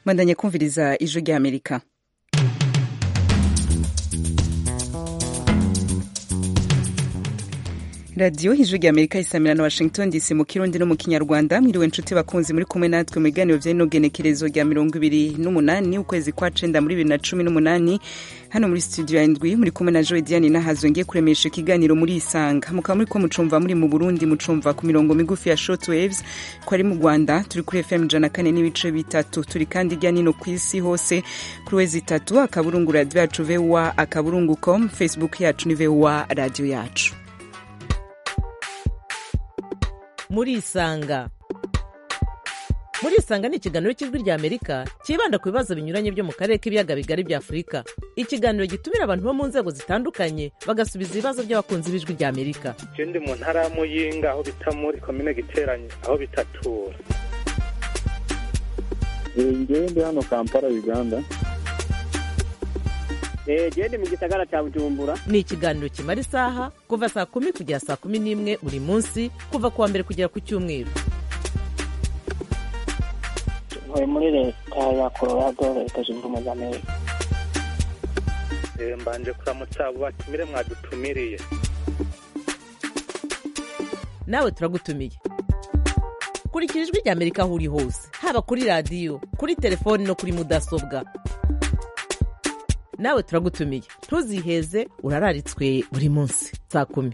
mwandanye kumviriza ijwi rya amerika radiyo ijwi rya amerika isamira na washington dc mu kirundi no mu kinyarwanda mwiriwe nshuti bakunzi muri kumwe natwe mu biganiro bya genekerezo rya mirongo ibiri n'umunani ukwezi kwa cenda muri bibiri na cumi n'umunani hano muri studio ya indwi muri kumwe na joe diane nahazo ngiye kuremesha ikiganiro muri isanga mukaba muri ko mucumva muri mu burundi mucumva ku mirongo migufi ya short waves ko ari mu rwanda turi kuri fm ijana kane n'ibice bitatu turi kandi hirya nino ku isi hose kuri wezi itatu akaburungu radiyo yacu voa akaburungu com facebook yacu ni voa radiyo yacu murisanga murisanga ni ikiganiro cy'ijwi rya amerika cyibanda ku bibazo binyuranye byo mu karere k'ibiyaga bigari bya afurika ikiganiro gitumira abantu bo mu nzego zitandukanye bagasubiza ibibazo by'abakunzi b'ijwi rya amerika je ndi mu ntara ya muyinga aho bita muri komine giteranye aho bitatura ngewe ndi hano kampala uganda gende mu gisagara cya bujumbura ni ikiganiro kimara isaha kuva saa kumi kugera saa kumi n'imwe buri munsi kuva ku wa mbere kugera ku cyumweru ntuye muri leta ya colorado leta zunze ubumwe za amerika Eh, mbanje kuramutsa abo batumire mwadutumiriye nawe turagutumiye kurikira ijwi rya amerika aho uri hose haba kuri radiyo kuri telefoni no kuri mudasobwa nawe turagutumiye ntuziheze urararitswe buri munsi saa kumi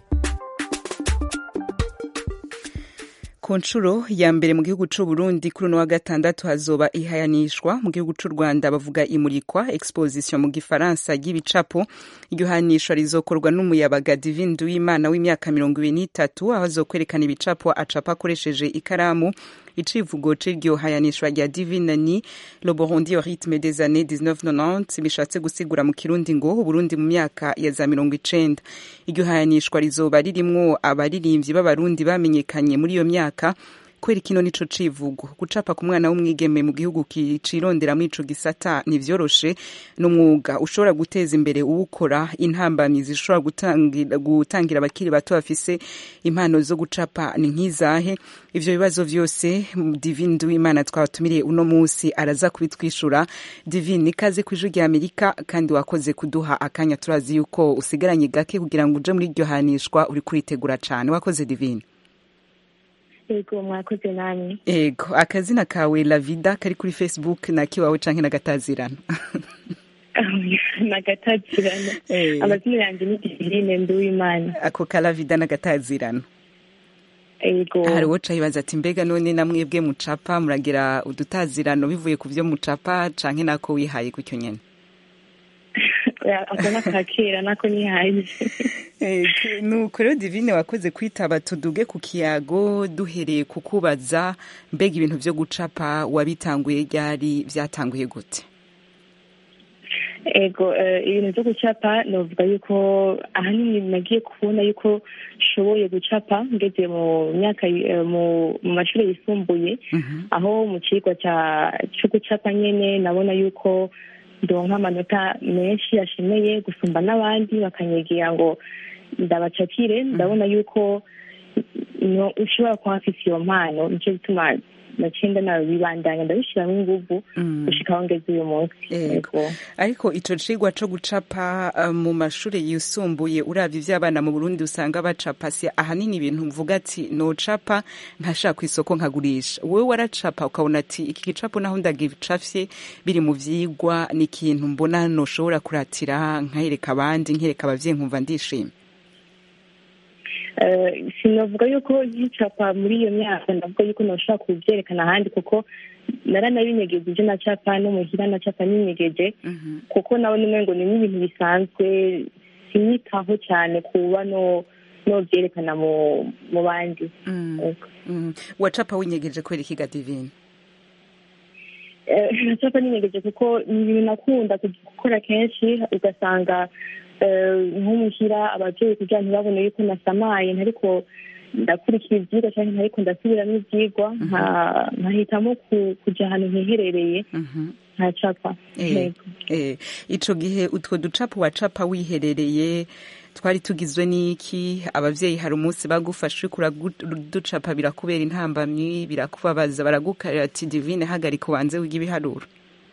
ku nshuro ya mbere mu gihugu cy'u Burundi kuri uno wa gatandatu hazoba ihayanishwa mu gihugu cy'u Rwanda bavuga imurikwa exposition mu gifaransa ry'ibicapo iryo hanishwa rizokorwa n'umuyabaga Divine Duwimana w'imyaka mirongo ibiri n'itatu aho azokwerekana ibicapo acapa akoresheje ikaramu icivugo c'iryo hayanishwa rya Divine ni le Burundi au rythme des années 1990 bishatse gusigura mu kirundi ngo Uburundi mu myaka ya za mirongo icenda iryo hayanishwa rizoba ririmwo abaririmbyi b'abarundi bamenyekanye muri iyo myaka kwera kino nico civugo gucapa ku mwana w'umwigeme mu gihugu kicirondera muri ico gisata ntivyoroshe n'umwuga ushobora guteza imbere uwukora intambamyi zishobora gutangira, gutangira abakiri bato bafise impano zo gucapa ni nk'izahe ivyo bibazo vyose divine duwimana twabatumiriye uno musi araza kubitwishura divine ikaze kw'ijwi rya amerika kandi wakoze kuduha akanya turazi yuko usigaranye gake kugira ngo uje muri iryo hanishwa uri kuritegura cane wakoze divine yego mwakoze namwe ego akazina kawe lavida kari kuri facebook nakiwawe canke nagatazirana nagatazirana Eh. amazina yanjye ni divine nduwimana ako ka lavida nagatazirana yego hari uwo cayibaza ati mbega none namwebwe mucapa muragira udutazirano bivuye ku vyo mucapa canke nako wihaye gutyo nyene ako nakakera nako nihaye Ego, nuko rero divine wakoze kwitaba tuduge ku kiyago duhereye kukubaza mbega ibintu vyo gucapa wabitanguye ryari vyatanguye gute ego eh, ibintu byo gucapa novuga yuko ahanini nagiye kubona yuko nshoboye gucapa ngeze mu myaka eh, mu mu mashuri yisumbuye Mhm. aho mu cigwa ca co gucapa nyene nabona yuko ndonka amanota menshi ashemeye gusumba n'abandi bakanyegera ngo ndabacapire ndabona yuko no ushobora kuba afise iyo mpano nico gituma naciye ndanabibandanya ndabishiramwo inguvu Mm. gushika aho ngeze uyu munsi Ego. Ego. ariko ico cigwa co gucapa uh, mu mashure yisumbuye uravye ivy'abana mu Burundi usanga bacapa si ahanini ibintu mvuga ati nocapa nkashaka kw'isoko nkagurisha wewe waracapa ukabona ati iki gicapo naho ndagicafye biri mu vyigwa ni ikintu mbona noshobora kuratira nkahereka abandi nkereka abavyeyi nkumva ndishimye Eh, sinavuga yuko nkicapa muri iyo myaka ndavuga yuko noshobora kubyerekana ahandi kuko naranabinyegeje ibyo nacapa no muhira nacapa ninyegeje Mhm. kuko nawe n'umengo ni n'ibintu bisanzwe sinyitaho cyane kuba no novyerekana mu mu bandi Mm. Ego. Mm. wacapa winyegeje kwera ikiga divine Eh, nacapa ninyegeje kuko ni ibintu nakunda gukora kenshi ugasanga eh, nko muhira abavyeyi kugira ntibabone yuko nasamaye ntariko ndakurikira ivyigwa canke ntariko ndasubiramwo ivyigwa nka- nkahitamo ku- kuja ahantu hiherereye Mhm. nkacapa Eh, Yego. eh, ico gihe utwo ducapo wacapa wiherereye twari tugizwe n'iki abavyeyi hari umunsi bagufashe uriko uraducapa birakubera intambamyi birakubabaza baragukarira ati divine hagarika ubanze wiga ibiharuro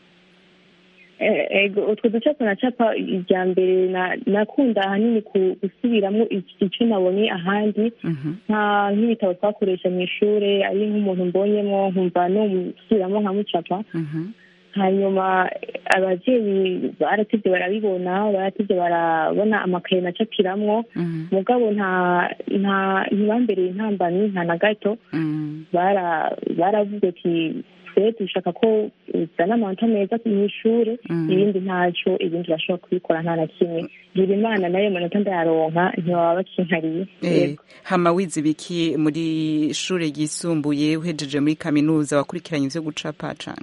Eh, ego utwo ducapo nacapa irya mbere na- nakunda ahanini ku- gusubiramo iki- ico nabonye ahandi Mhm. nka nk'ibitabo twakoresha mu ishure ari nk'umuntu mbonyemo nkumva nomusubiramo nkamucapa Mhm. hanyuma eh, abavyeyi baratevye barabibona baratevye barabona amakaye nacapiramwo Mhm. mugabo nta nta ntibambereye intambamyi nta na gato Mhm. bara baravuze ati twe dushaka ko uzana amanota meza mu ishure Mm. ibindi ntaco ibindi urashobora kubikora nta na kimwe gira imana nayo manota ndayaronka ntibaba bakinkariye Eh, Yego. hama wize ibiki muri shure ryisumbuye uhejeje muri kaminuza wakurikiranye ivyo gucapa cane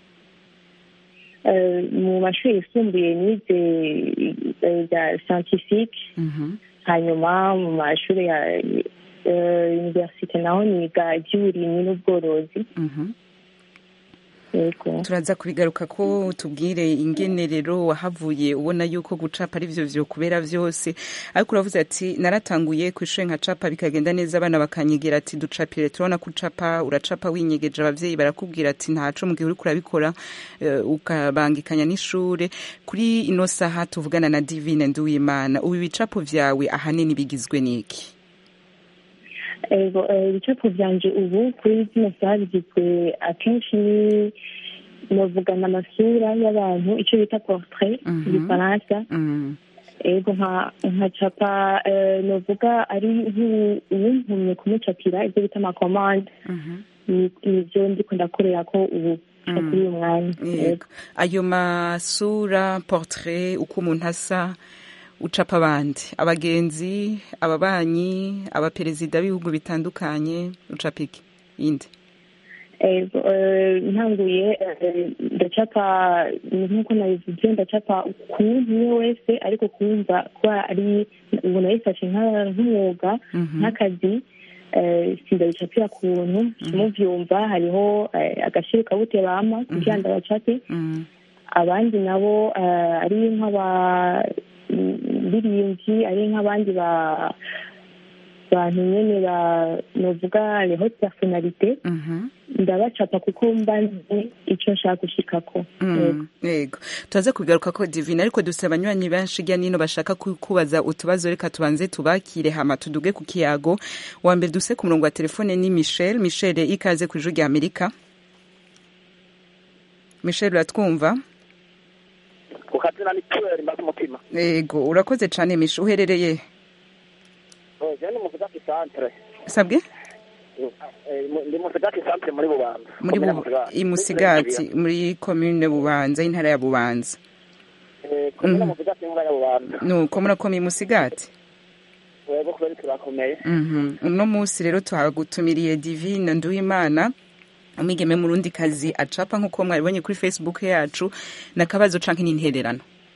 Eh, mu mashuri yisumbuye nize eh, bya scientifique Mhm. hanyuma mu mashuri ya eh, universite naho niga iby'uburimyi n'ubworozi Mhm. yego turaza kubigaruka ko tubwire ingene rero wahavuye ubona yuko gucapa ari vyo vyokubera vyose ariko uravuze ati naratanguye kw'ishure nkacapa bikagenda neza abana bakanyegera ati ducapire turabona ko ucapa uracapa winyegeje abavyeyi barakubwira ati ntaco mu gihe uriko urabikora eh, ukabangikanya n'ishure kuri ino saha tuvugana na divine nduwimana ubu ibicapo vyawe ahanini bigizwe n'iki ego eh, ibicapo vyanje ubu kuri zino saha bigizwe akenshi ni novugana amasura y'abantu ico bita portrait Mhm. mu gifaransa Mm. ego nka nkacapa eh, novuga ari nk'uwuntumye kumucapira ivyo bita amakomande Mhm. ni- nivyo ndiko ndakorera ko ubu Mm. kuri uyu mwanya Yego. ayo masura portrait uko umuntu asa ucapa abandi abagenzi ababanyi abaperezida b'ibihugu bitandukanye ucapa iki yindi ego eh, ntanguye eh, ndacapa nk'uko nabivuze ndacapa ku umwe wese ariko kumva kuba ari ubu nabifashe nka- nk'umwuga Mhm. nk'akazi eh, sindabicapira ku buntu muvyumva hariho eh, agashiro kabute bama kugira ndabacape Mm. abandi nabo eh, ari nk'abaririmbyi ari nk'abandi ba bantu nyene ba novuga les hautes personnalités Mhm. ndabacapa kuko mba nzi ico nshaka gushikako Yego. Mm, yego turaza kubigaruka ko divine ariko dufite abanywanyi benshi hirya nino bashaka ku- kubaza utubazo reka tubanze tubakire hama tuduge ku kiyago wa mbere duse ku murongo wa telefone ni michel michel ikaze ku ijuru rya amerika michel uratwumva ku kazina ni tuweri mbaza umutima yego urakoze cyane michel uherereye je ni muzigati santre sabwe Eh, mu- ndi muzigati santre muri bubanza muri Komine bu- Musigati. i musigati muri komine bubanza y'intara ya bubanza Eh, komine Mhm. muzigati nkura ya bubanza nuko murakomeye musigati wego kubera turakomeye Mhm. uno munsi rero tuhagutumiriye divine nduwimana umwigeme murundi kazi acapa nk'uko mwabibonye kuri facebook yacu nakabazo canke n'intererano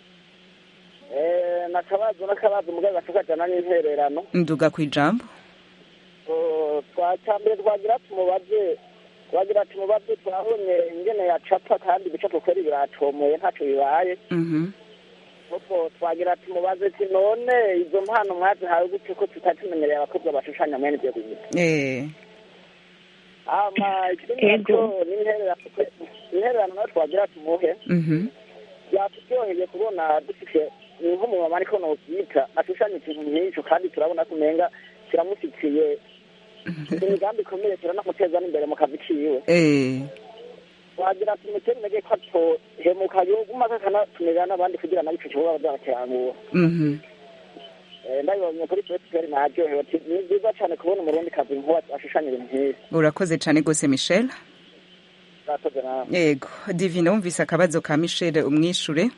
Eh, nakabazo nakabazo mugabo gashukajana n'intererano nduga kw'ijambo Oh, twacambere twagira tumubaze twagira tumubaze turabonye ingene yacapa kandi ibicapo kweri biratomoye ntaco bibaye Mhm. kuko twagira tumubaze ati none izo mpano mwazihawe gute ko tutatumenyereye abakobwa bashushanya mwene ivyo bintu Eh, ama ikindi Ego. naco n'intererano intererano nayo twagira tumuhe mhm. byaturyoheye kubona dufite ni nk'umumama ariko novyita ashushanya ikintu nk'ico kandi turabona ko umenga kiramusikiye imigambi ikomeye turanamuteza n'imbere mu kazi kiwe Eh, wagira tumutera intege ko atohemuka yoguma kakanatumira n'abandi kugira nayo ico kibuga bazakirangura mhm. Eh, ndabibonye kuri fesiberi naryohewe ati ni byiza cane kubona umurundi kazi nkuba ashushanya ibintu nk'ibi urakoze cane gose michel urakoze nawe yego divine wumvise akabazo ka michel umwishure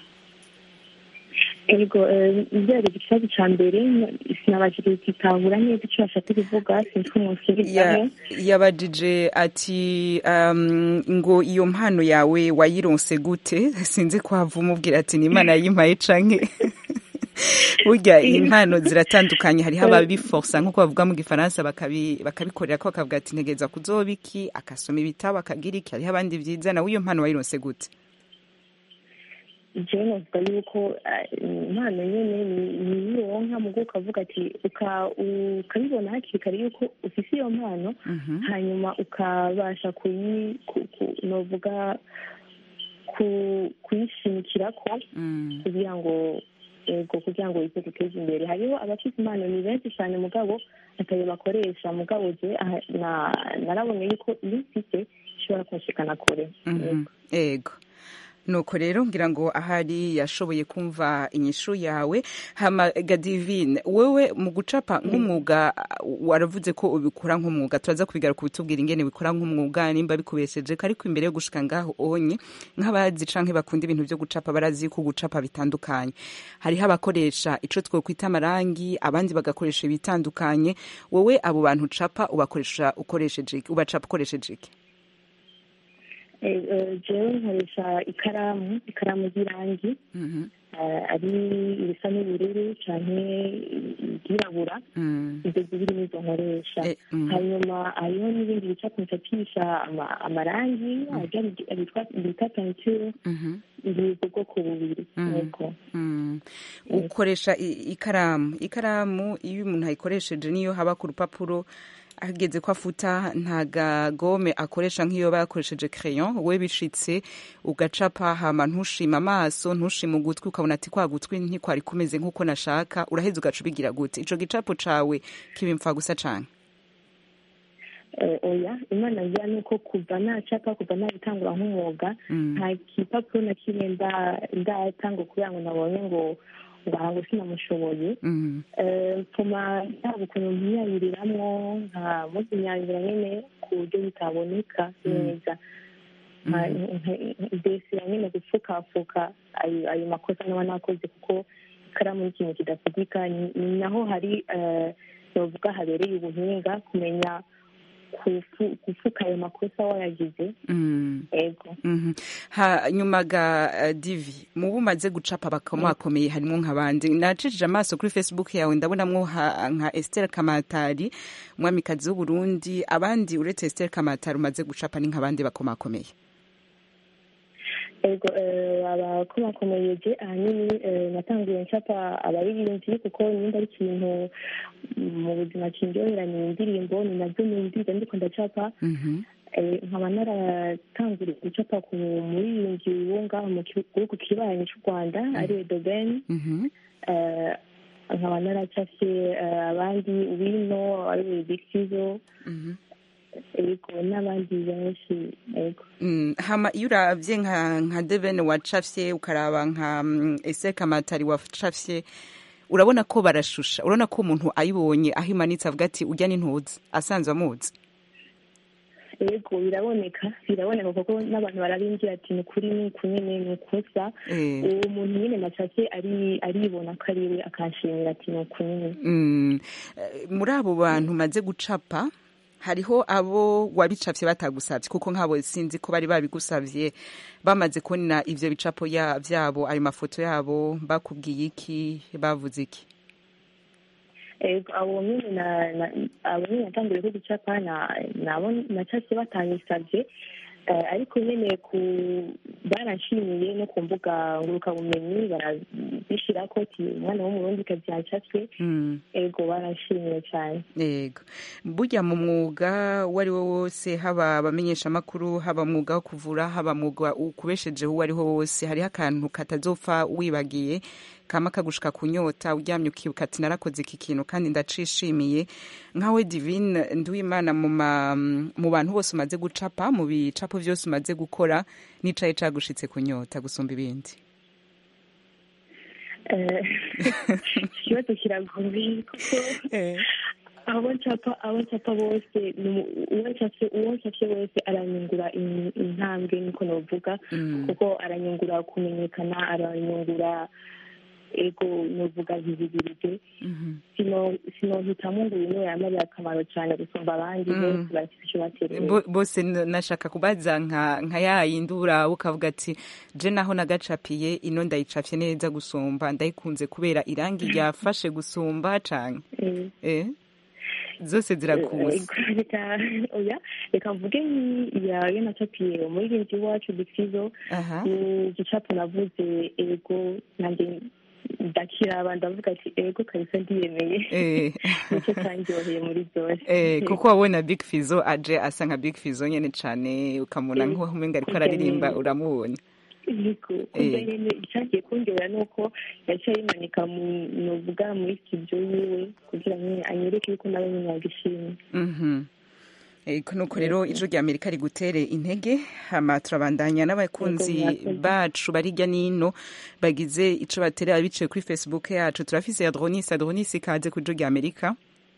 ego eh, byari ikibazo ca mbere sinabashije gutahura neza ico bashaka kuvuga sinzi ko Ya- munsubirizaho yabajije ati um, ngo iyo mpano yawe wayironse gute sinzi ko hava umubwira ati ni imana yayimpaye canke burya impano ziratandukanye hariho ababiforsa nk'uko bavuga mu gifaransa bakabi- bakabikorera ko bakavuga ati ntegereza kuzoba iki akasoma ibitabo akagira iki hariho abandi vyiza nawe iyo mpano wayironse gute jewe novuga yuko eh, impano nyene ni- niyironka mugo ukavuga ati uka- ukabibona hakiri kare yuko ufise iyo mpano Mhm. hanyuma ukabasha kuyi ku- ku- novuga ku- kuyishimikirako Mm. kugira ngo ego kugira ngo ize guteza imbere hariho abafite impano ni benshi cyane mugabo atayo bakoresha mugabo je aha- na- narabonye yuko iyo mfite ishobora kunshikana kure Mhm. ego nuko rero ngira ngo ahari yashoboye kumva inyishu yawe hama gadivine wewe mu gucapa nk'umwuga waravuze ko ubikora nk'umwuga turaza kubigaruka ubitubwira ingene bikora nk'umwuga nimba bikubesheje ko ariko imbere yo gushika ngaho onye nk'abazi canke bakunda ibintu vyo gucapa barazi ko gucapa bitandukanye hariho abakoresha ico twokwita amarangi abandi bagakoresha ibitandukanye wowe abo bantu ucapa ubakoresha ukoresheje iki ubacapa ukoresheje iki Eh, eh, jewe nkoresha ikaramu ikaramu z'irangi Mhm. eh, ari ibisa n'ubururu canke iryirabura Mm. ibyo zibiri nizo nkoresha Eh, mhm. hanyuma hariho n'ibindi bicapo ncapisha ama- amarangi arya bitwa- bita peinture Mhm. ni ubwoko bubiri Mhm. yego Mm. ukoresha i- ikaramu ikaramu iyo umuntu ayikoresheje niyo haba ku rupapuro ageze ko afuta nta gagome akoresha nk'iyo bakoresheje crayon we bishitse ugacapa hama ntushima amaso ntushima ugutwi ukabona ati kwa gutwi ntikwari kumeze nk'uko nashaka uraheza ugaca ubigira gute ico gicapo cawe kibimfa gusa cane Eh, oya imana ngira ni uko kuva nacapa kuva nabitangura nk'umwuga Mm. nta gipapuro na kimwe nda- ndatanga kugira ngo nabonye ngo ngaha ngo sinamushoboye Mm. Eh, mpfuma yaba ukuntu mpiyayuriramwo nka muzinyanyura nyene ku buryo bitaboneka neza Nka- nka- ndesira nyene gupfukafuka ayo ayo makosa naba nakoze kuko ikaramu ni ikintu kidafudika ni ni naho hari eh, novuga habereye ubuhinga kumenya kufu- gufuka ayo makosa wayagize Mm. ego Mhm. hanyuma ga uh, divi mu bumaze gucapa bakamuhakomeye harimo nk'abandi nacishije amaso kuri facebook yawe ndabonamwo ha- nka Esther Kamatari umwamikazi w'Uburundi abandi uretse Esther Kamatari umaze gucapa ni nk'abandi bakomakomeye ego eh, abakomakomeye je ahanini eh, natanguye ncapa abaririmbyi kuko nimba ari ikintu mu buzima kindyohera ni indirimbo ni navyo numvise ndiko ndacapa Mhm. Eh, nkaba naratanguriye gucapa ku muririmbyi wo ngaho mu gihugu kibanyi c'u rwanda ariwe doben Mhm. Eh, nkaba naracafye eh, abandi wino ariwe big fizo Mhm. ego n'abandi benshi ego Mm, hama iyo uravye nka nka Devene wacafye ukaraba nka mm, Esther Kamatari wacafye urabona ko barashusha urabona ko umuntu ayibonye aho imanitse avuga ati urya n'intuzi asanzwe amuzi ego biraboneka biraboneka kuko n'abantu barabimbwira ati ni ukuri ni uku nyene ni ukusa Eh. uwo muntu nyene nacafye ari aribona ko ari we akanshimira ati ni uku nyene Mm, eh, muri abo bantu maze gucapa hariho abo wabicapye batagusavye kuko nk'abo sinzi ko bari babigusavye bamaze kubona ivyo bicapo ya- vyabo ayo mafoto yabo bakubwiye iki bavuze iki ego abo nyene na- na- abo nyene natanguye ko gucapa na- nabo nacafye batanyisavye Eh, ariko nyene ku baranshimiye no ku mbuga ngurukabumenyi barabishirako ati umwana w'umurundi kazi yacafye Mm. ego baranshimiye cane yego burya mu mwuga uwo ari wo wose haba abamenyeshamakuru haba mwuga wo kuvura haba mwuga ukubeshejeho uwo ari wo wose hariho akantu katazopfa wibagiye kama kagushika ku nyota uryamye ukibuka ati narakoze iki kintu kandi ndacishimiye nkawe divine nduwimana mu ma- mu bantu bose umaze gucapa mu bicapo vyose umaze gukora n'icaye cagushitse ku nyota gusumba ibindi Eh, ikibazo kiragoye kuko abo ncapa abo ncapa bose ni umu- uwo ncapye uwo ncapye wese aranyungura in- intambwe niko novuga Mm. kuko aranyungura kumenyekana aranyungura ego novuga visibilite Mhm. sino sinohitamo ngo uyu niwe yamariye akamaro cyane gusumba abandi Mm. bose bafite icyo batereye Bo- bose n- nashaka kubaza nka nka yayindura ukavuga ati je naho nagacapiye ino ndayicapye neza gusumba ndayikunze kubera irangi ryafashe gusumba canke Eh. eh zose zirakuza Ego, reka oya reka mvuge yayo nacapiye umuririmbyi wacu bifizo aha ni igicapo navuze ego nanjye ndakiraba ndavuga ati ego kabisa ndiyemeye eh nicyo cyanryoheye muri byose Eh, kuko wabona Big Fizo aje asa nka Big Fizo nyene cane ukamubona Eh, nk'uwo umenga ariko kurya araririmba nyene. uramubona yego kumva nyene icagiye kundyohera ni uko yaciye ayimanika mu novuga muri studio yiwe kugira nyene anyereke yuko nawe nyene yagishimye Mhm. Eko nuko rero ijwi rya Amerika rigutere intege hama turabandanya n'abakunzi Yego, murakoze. bacu barirya nino bagize ico baterera biciye kuri Facebook yacu turafise Adronis Adronis ikaze ku ijwi rya Amerika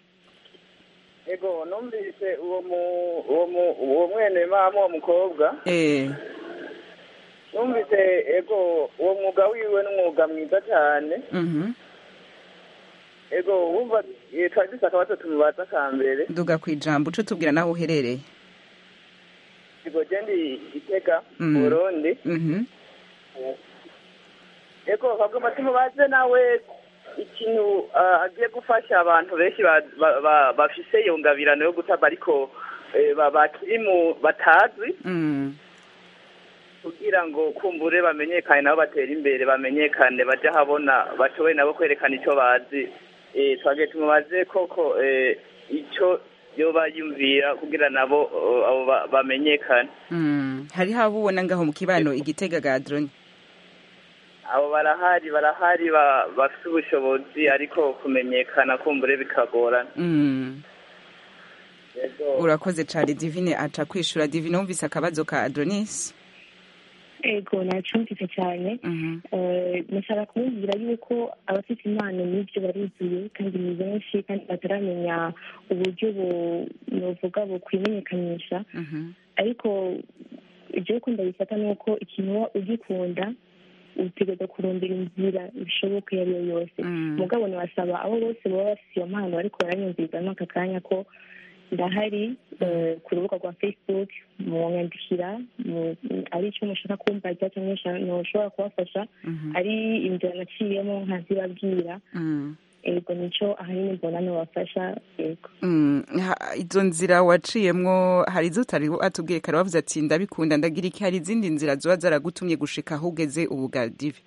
ego numvise uwo mu uwo mu uwo mwene mama uwo mukobwa eh numvise ego uwo mwuga wiwe n'umwuga mwiza cyane mhm ego wumva eh, twari dufise akabazo tumubaza ka mbere duga kwijambo uco tubwira naho uherereye ego je ndi itega Mhm. mu burundi mhm ego bagomba tumubaze nawe ikintu ah, agiye gufasha abantu benshi ba- ba- ba- bafise iyo ngabirano yo gutaba ariko eh, ba- bakiri mu batazi mm kugira ngo kumbure bamenyekane nabo batera imbere bamenyekane baje habona bashoboye nabo kwerekana icyo bazi eh, twagiye tumubaze koko eh, icyo yoba yumvira kugira nabo eh, abo ba- bamenyekane mm hariho abo ubona ngaho mu kibano igitega ga Adroni abo barahari barahari ba- bafite ubushobozi ariko kumenyekana kumbure bikagorana mm Yego. urakoze cane Divine aca kwishura Divine wumvise akabazo ka Adronis ego nacumvise cyane mhm Eh, nashaka kumubwira yuko abafite impano n'ibyo baruzuye kandi ni benshi kandi bataramenya uburyo bu- novuga bukwimenyekanisha mhm ariko ibyo uko ndabifata ni uko ikintu uba ugikunda utegereza kurondera inzira bishoboka iyo ari yo yose Mm. mugabo nabasaba abo bose baba bafite iyo mpano ariko baranyumvirizamo aka kanya ko ndahari eh, ku rubuga rwa facebook mwanyandikira mu- ari icyo mushaka kumbaza cyangwa ntushobora kubafasha mhm ari inzira naciyemo nkazibabwira mm ego nicyo ahanini mbona nubafasha ego Mm, ha- izo nzira waciyemwo hari izo utari atubwiye kare wavuze ati ndabikunda ndagira iki hari izindi nzira zoba zaragutumye gushika aho ugeze ubu ga divi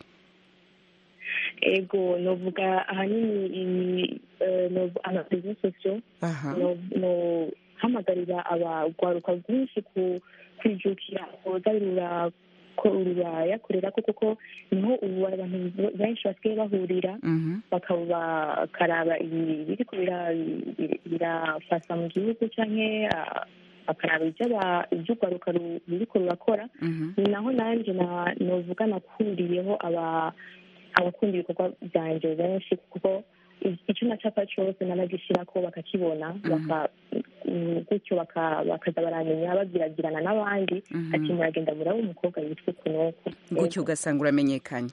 ego novuga ahanini i- eh, nov- amarezo sosiyo aha no- no hamagarira abagwaruka rwinshi ku kwijukira koza rura ko rurayakorera ko kuko niho ubu abantu benshi basigaye bahurira mhm bakaba bakaraba ibi biriko bira- bira- birafasa mu gihugu canke ah, bakaraba ibyo aba- ibyo urwaruka ru- ruriko rurakora mhm ni naho nanjye na- novuga nakuriyeho aba abakunda ibikorwa byanjye benshi kuko i- icyo nacapa cyose naragishyirako bakakibona baka mm, gutyo baka- bakaza baramenya babwiragirana n'abandi Mhm. ati muragenda muraba umukobwa yitwa uku n'uku gutyo ugasanga uramenyekanye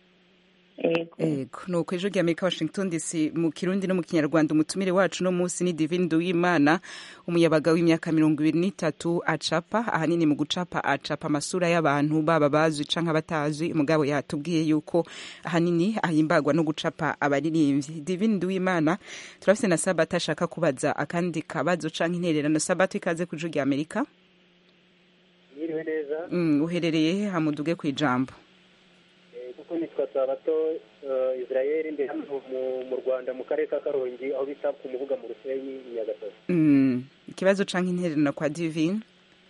ego ego nuko ejo ry'amerika washington dc mu kirundi no mu kinyarwanda umutumire wacu no munsi ni divine duwimana umuyabaga w'imyaka mirongo ibiri n'itatu acapa ahanini mu gucapa acapa amasura y'abantu baba bazwi canke abatazi mugabo yatubwiye yuko ahanini ahimbagwa no gucapa abaririmbyi divine duwimana turafise na sabato ashaka kubaza akandi kabazo canke intererano sabato ikaze ku ijwi ry'amerika Mwiriwe neza mm, uherereye he hamuduge kw'ijambo Eh, kuko nitwa sabato eh, israel ndi hano mu- mu rwanda mu karere ka karongi aho bita ku mubuga mu rusenyi i nyagatare mm, ikibazo canke intererano kwa divine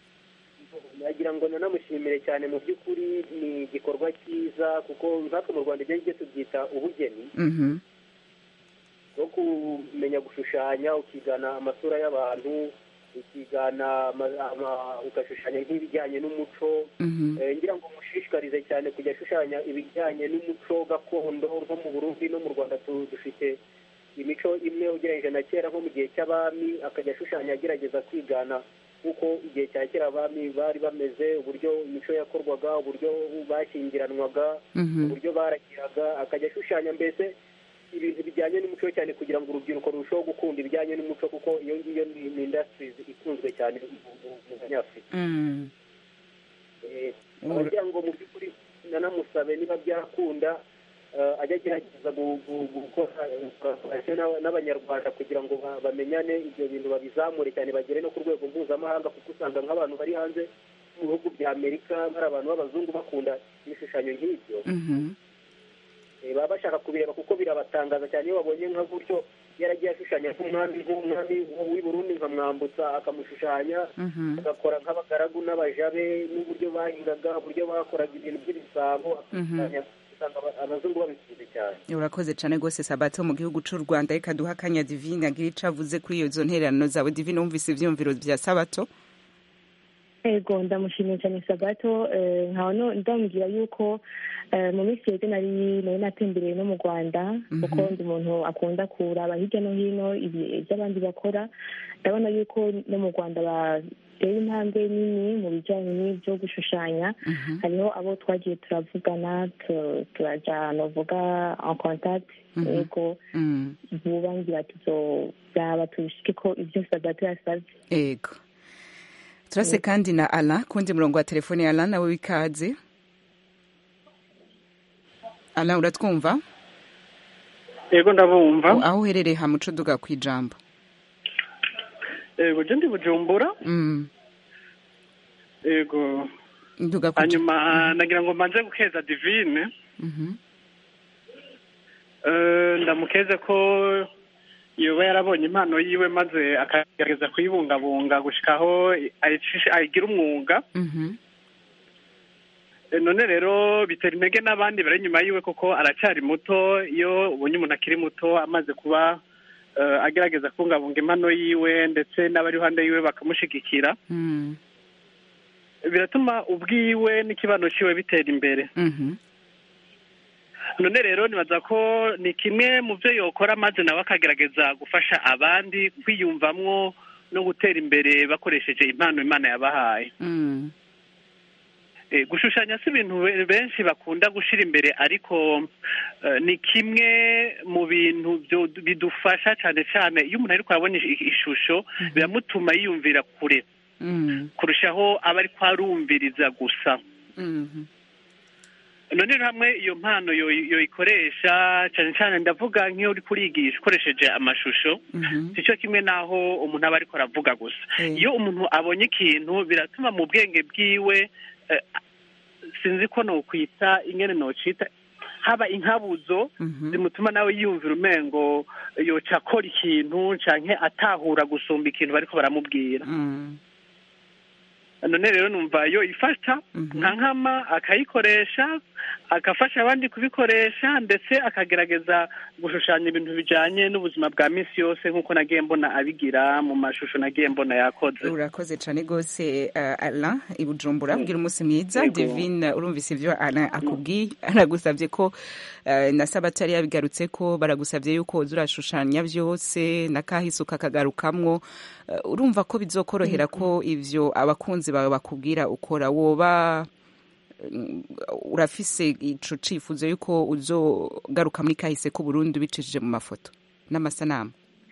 nagira ngo nanamushimire cyane mu by'ukuri ni igikorwa cyiza kuko nkatwe mu rwanda ibyo ngibyo tubyita ubugeni mhm bwo kumenya gushushanya ukigana amasura y'abantu ukigana ama- ama- ugashushanya nk'ibijyanye n'umuco mhm Eh, ngira ngo mushishikarize cyane kujya ashushanya ibijyanye n'umuco gakondo nko mu burundi no mu rwanda tu- dufite imico imwe ugereranyije na kera nko mu gihe cy'abami akajya ashushanya agerageza kwigana nk'uko igihe cya kera abami bari bameze uburyo imico yakorwaga uburyo bashyingiranwaga mhm uburyo baragiraga akajya ashushanya mbese ibintu bijyanye n'umuco cyane kugira ngo urubyiruko rurusheho gukunda ibijyanye n'umuco kuko iyo ngiyo ni ni industries ikunzwe cyane mu- mu- mu banyafurika Mm. Eh, Ur- abagira ngo mu by'ukuri nanamusabe niba byakunda eh, ajya agerageza gu- gu- gukora collaboration n'aba- n'abanyarwanda kugira ngo ba- bamenyane ibyo bintu babizamure cyane bagere no ku rwego mpuzamahanga kuko usanga nk'abantu bari hanze mu bihugu bya amerika bari abantu b'abazungu bakunda ibishushanyo nk'ibyo Mhm. Eh, baba bashaka kubireba kuko birabatangaza cyane iyo babonye nka gutyo yaragiye ashushanya nk'umwami nk'umwami w'i Burundi nkamwambutsa akamushushanya Mhm. agakora nk'abagaragu n'abajabe n'uburyo bahingaga uburyo bakoraga ibintu by'ibisabo akusanya usanga aba- abazungu babikunze cyane urakoze cyane rwose sabato mu gihugu cy'u rwanda reka duha akanya divine agira icyo avuze kuri iyo zo ntererano zawe divine wumvise ibyiyumviro bya sabato ego ndamushimiye cyane sabato eh, nkaba no- ndamubwira yuko eh, mu minsi yeze nari nari natembereye no mu rwanda kuko ndi umuntu akunda kuraba hirya no hino ibi- ibyo abandi bakora ndabona yuko no mu rwanda bateye intambwe nini mu bijyanye n'ibyo gushushanya hariho abo twagiye turavugana tu- turaja novuga en contact ego Mm. vuba ngira tuzobyaba tubishike ko ibyo sabato yasabye ego turase kandi na ala kundi murongo wa telefone ya ala nawe wikaze ala uratwumva yego ndabumva aho uherereye hamuco duga ku ijambo yego je ndi bujumbura Mm. yego duga ku hanyuma nagira ngo mbanze gukeza divine Mhm. Eh, ndamukeze ko yoba yarabonye impano yiwe maze akagerageza kuyibungabunga gushikaho ayicisha- ayigira umwuga Mhm. Eh, none rero bitera intege n'abandi bari inyuma yiwe kuko aracyari muto iyo ubonye umuntu akiri muto amaze kuba eh, agerageza kubungabunga impano yiwe ndetse n'abari iruhande yiwe bakamushigikira Mm. biratuma ubwiwe n'ikibano ciwe bitera imbere Mhm. none rero nibaza ko ni kimwe mu byo yokora maze nawe akagerageza gufasha abandi kwiyumvamwo no gutera imbere bakoresheje impano imana yabahaye Mm. Eh, gushushanya si ibintu be- benshi bakunda gushira imbere ariko eh, ni kimwe mu bintu byo- bidufasha cyane cyane iyo umuntu ariko arabona ish- ishusho biramutuma yiyumvira kure Mm. kurushaho aba ariko arumviriza gusa Mhm. none rero hamwe iyo mpano yo- yoyikoresha cyane cyane ndavuga nk'iyo uri kurigisha ukoresheje amashusho Mhm. si cyo kimwe n'aho umuntu aba ariko aravuga gusa Eh. iyo umuntu abonye ikintu biratuma mu bwenge bwiwe eh, sinzi ko nokwita ingene nocita haba inkabuzo Mhm. zimutuma nawe yiyumvira umengo yoca akora ikintu canke atahura gusumba ikintu bariko baramubwira Mm. none rero numva yo ifasha Mhm. nka nkama akayikoresha agafasha abandi kubikoresha ndetse akagerageza gushushanya ibintu bijanye n'ubuzima bwa misi yose nk'uko nagiye mbona abigira mu mashusho nagiye mbona yakoze urakoze cyane rwose uh, ala i bujumbura bwira umunsi mwiza Yego. divine urumvise ibyo ala akubwiye aragusabye ko uh, na sabato yari yabigarutse ko baragusabye yuko woza urashushanya byose na kahise ukakagarukamwo uh, urumva ko bizokorohera ko ivyo abakunzi bawe bakubwira ukora woba mm, urafise ico cifuzo yuko uzogaruka muri kahise ku Burundi ubicishije mu mafoto n'amasanamu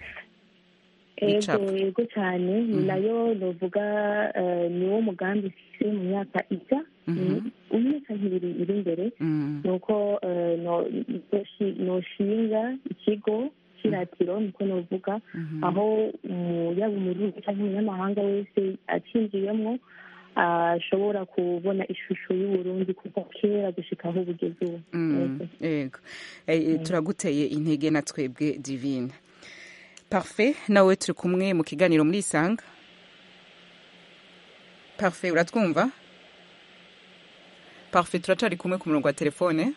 ego Bicapo. ego cyane ni Mhm. nayo novuga eh, ni wo mugambi mfise mu myaka ija Mhm. imyaka nk'ibiri iri imbere Mm. ni uko eh, no- noshi- noshinga ikigo cy'iratiro niko novuga Mhm. aho umu- yaba umurundi cyangwa umunyamahanga wese acinjiyemo ashobora kubona ishusho y'uburundi kuva kera gushika aho bugeze ubu Mm, Yego. yego Eh, turaguteye intege na twebwe divine parfait nawe turi kumwe mu kiganiro muri isanga parfait uratwumva parfait turacari kumwe ku murongo wa telefone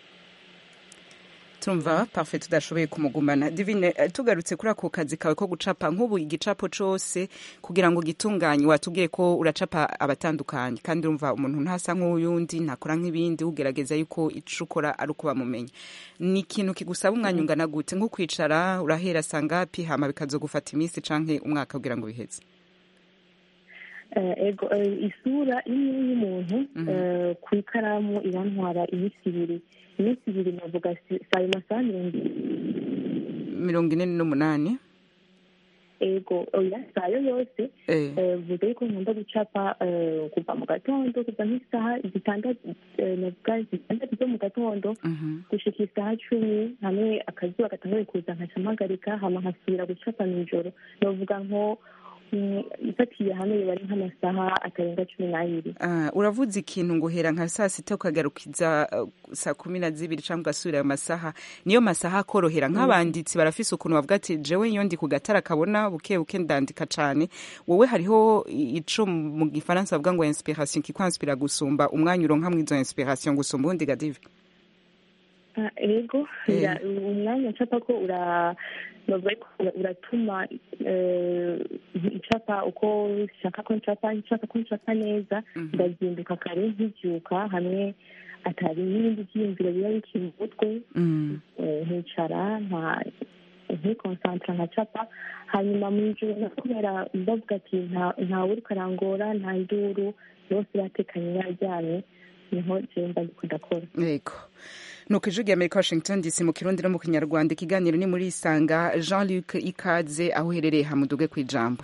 turumva parfait tudashoboye kumugumana divine eh, tugarutse kuri ako kazi kawe ko gucapa nk'ubu igicapo cose kugira ngo gitunganye watubwiye ko uracapa abatandukanye kandi urumva umuntu ntasa nk'uyundi ntakora nk'ibindi ugerageza yuko ico ukora ari uko bamumenya ni ikintu kigusaba umwanya ungana gute nko kwicara urahera sangapi hama bikazogufata iminsi canke umwaka kugira ngo biheze Eh, ego eh, isura imwe y'umuntu Mhm. eh, ku ikaramu irantwara iminsi ibiri iminsi ibiri navuga si- si ayo masaha mirongo mirongo ine n'umunani ego oya si ayo yose eh. Eh, vuga yuko nkunda gucapa eh, kuva mu gatondo kuva nk'isaha zitandatu eh, navuga zitandatu zo mu gatondo Mhm. gushika isaha cumi hamwe akazuba gatanguye kuza nkaca mpagarika hama nkasubira gucapa mw'ijoro novuga nko mm, ifatiye hamwe biba ari nk'amasaha atarenga cumi n'abiri Ah, uravuze ikintu ngo hera nka saa sita ukagarukiza uh, saa kumi na zibiri cyangwa ugasubira ayo masaha niyo masaha akorohera nk'abanditsi barafise ukuntu bavuga ati jewe iyo ndi ku gatara kabona buke buke ndandika cane wowe hariho i- ico mu gifaransa bavuga ngo inspiration kikwanspira gusumba umwanya uronka mw'izo inspiration gusumba uwundi gadive Ah, ego Eh. ura- umwanya ncapa ko ura bavuga ko ura- uratuma eh, ncapa uko nshaka ko ncapa nshaka ko ncapa neza ndazinduka kare nkibyuka hamwe atari n'ibindi byiyumviro biba bikiri mu mutwe Mm. eh, nkicara nka nkikonsantra nkacapa hanyuma mu ijoro na kubera bavuga ati nta ntawe uriko arangora nta nduru bose batekanye baryamye niho jewe mba ndiko ndakora yego nuko ijwi rya amerika washington dc mu kirundi no mu kinyarwanda ikiganiro ni muri isanga jean luc ikaze aho uherereye hamuduge ku ijambo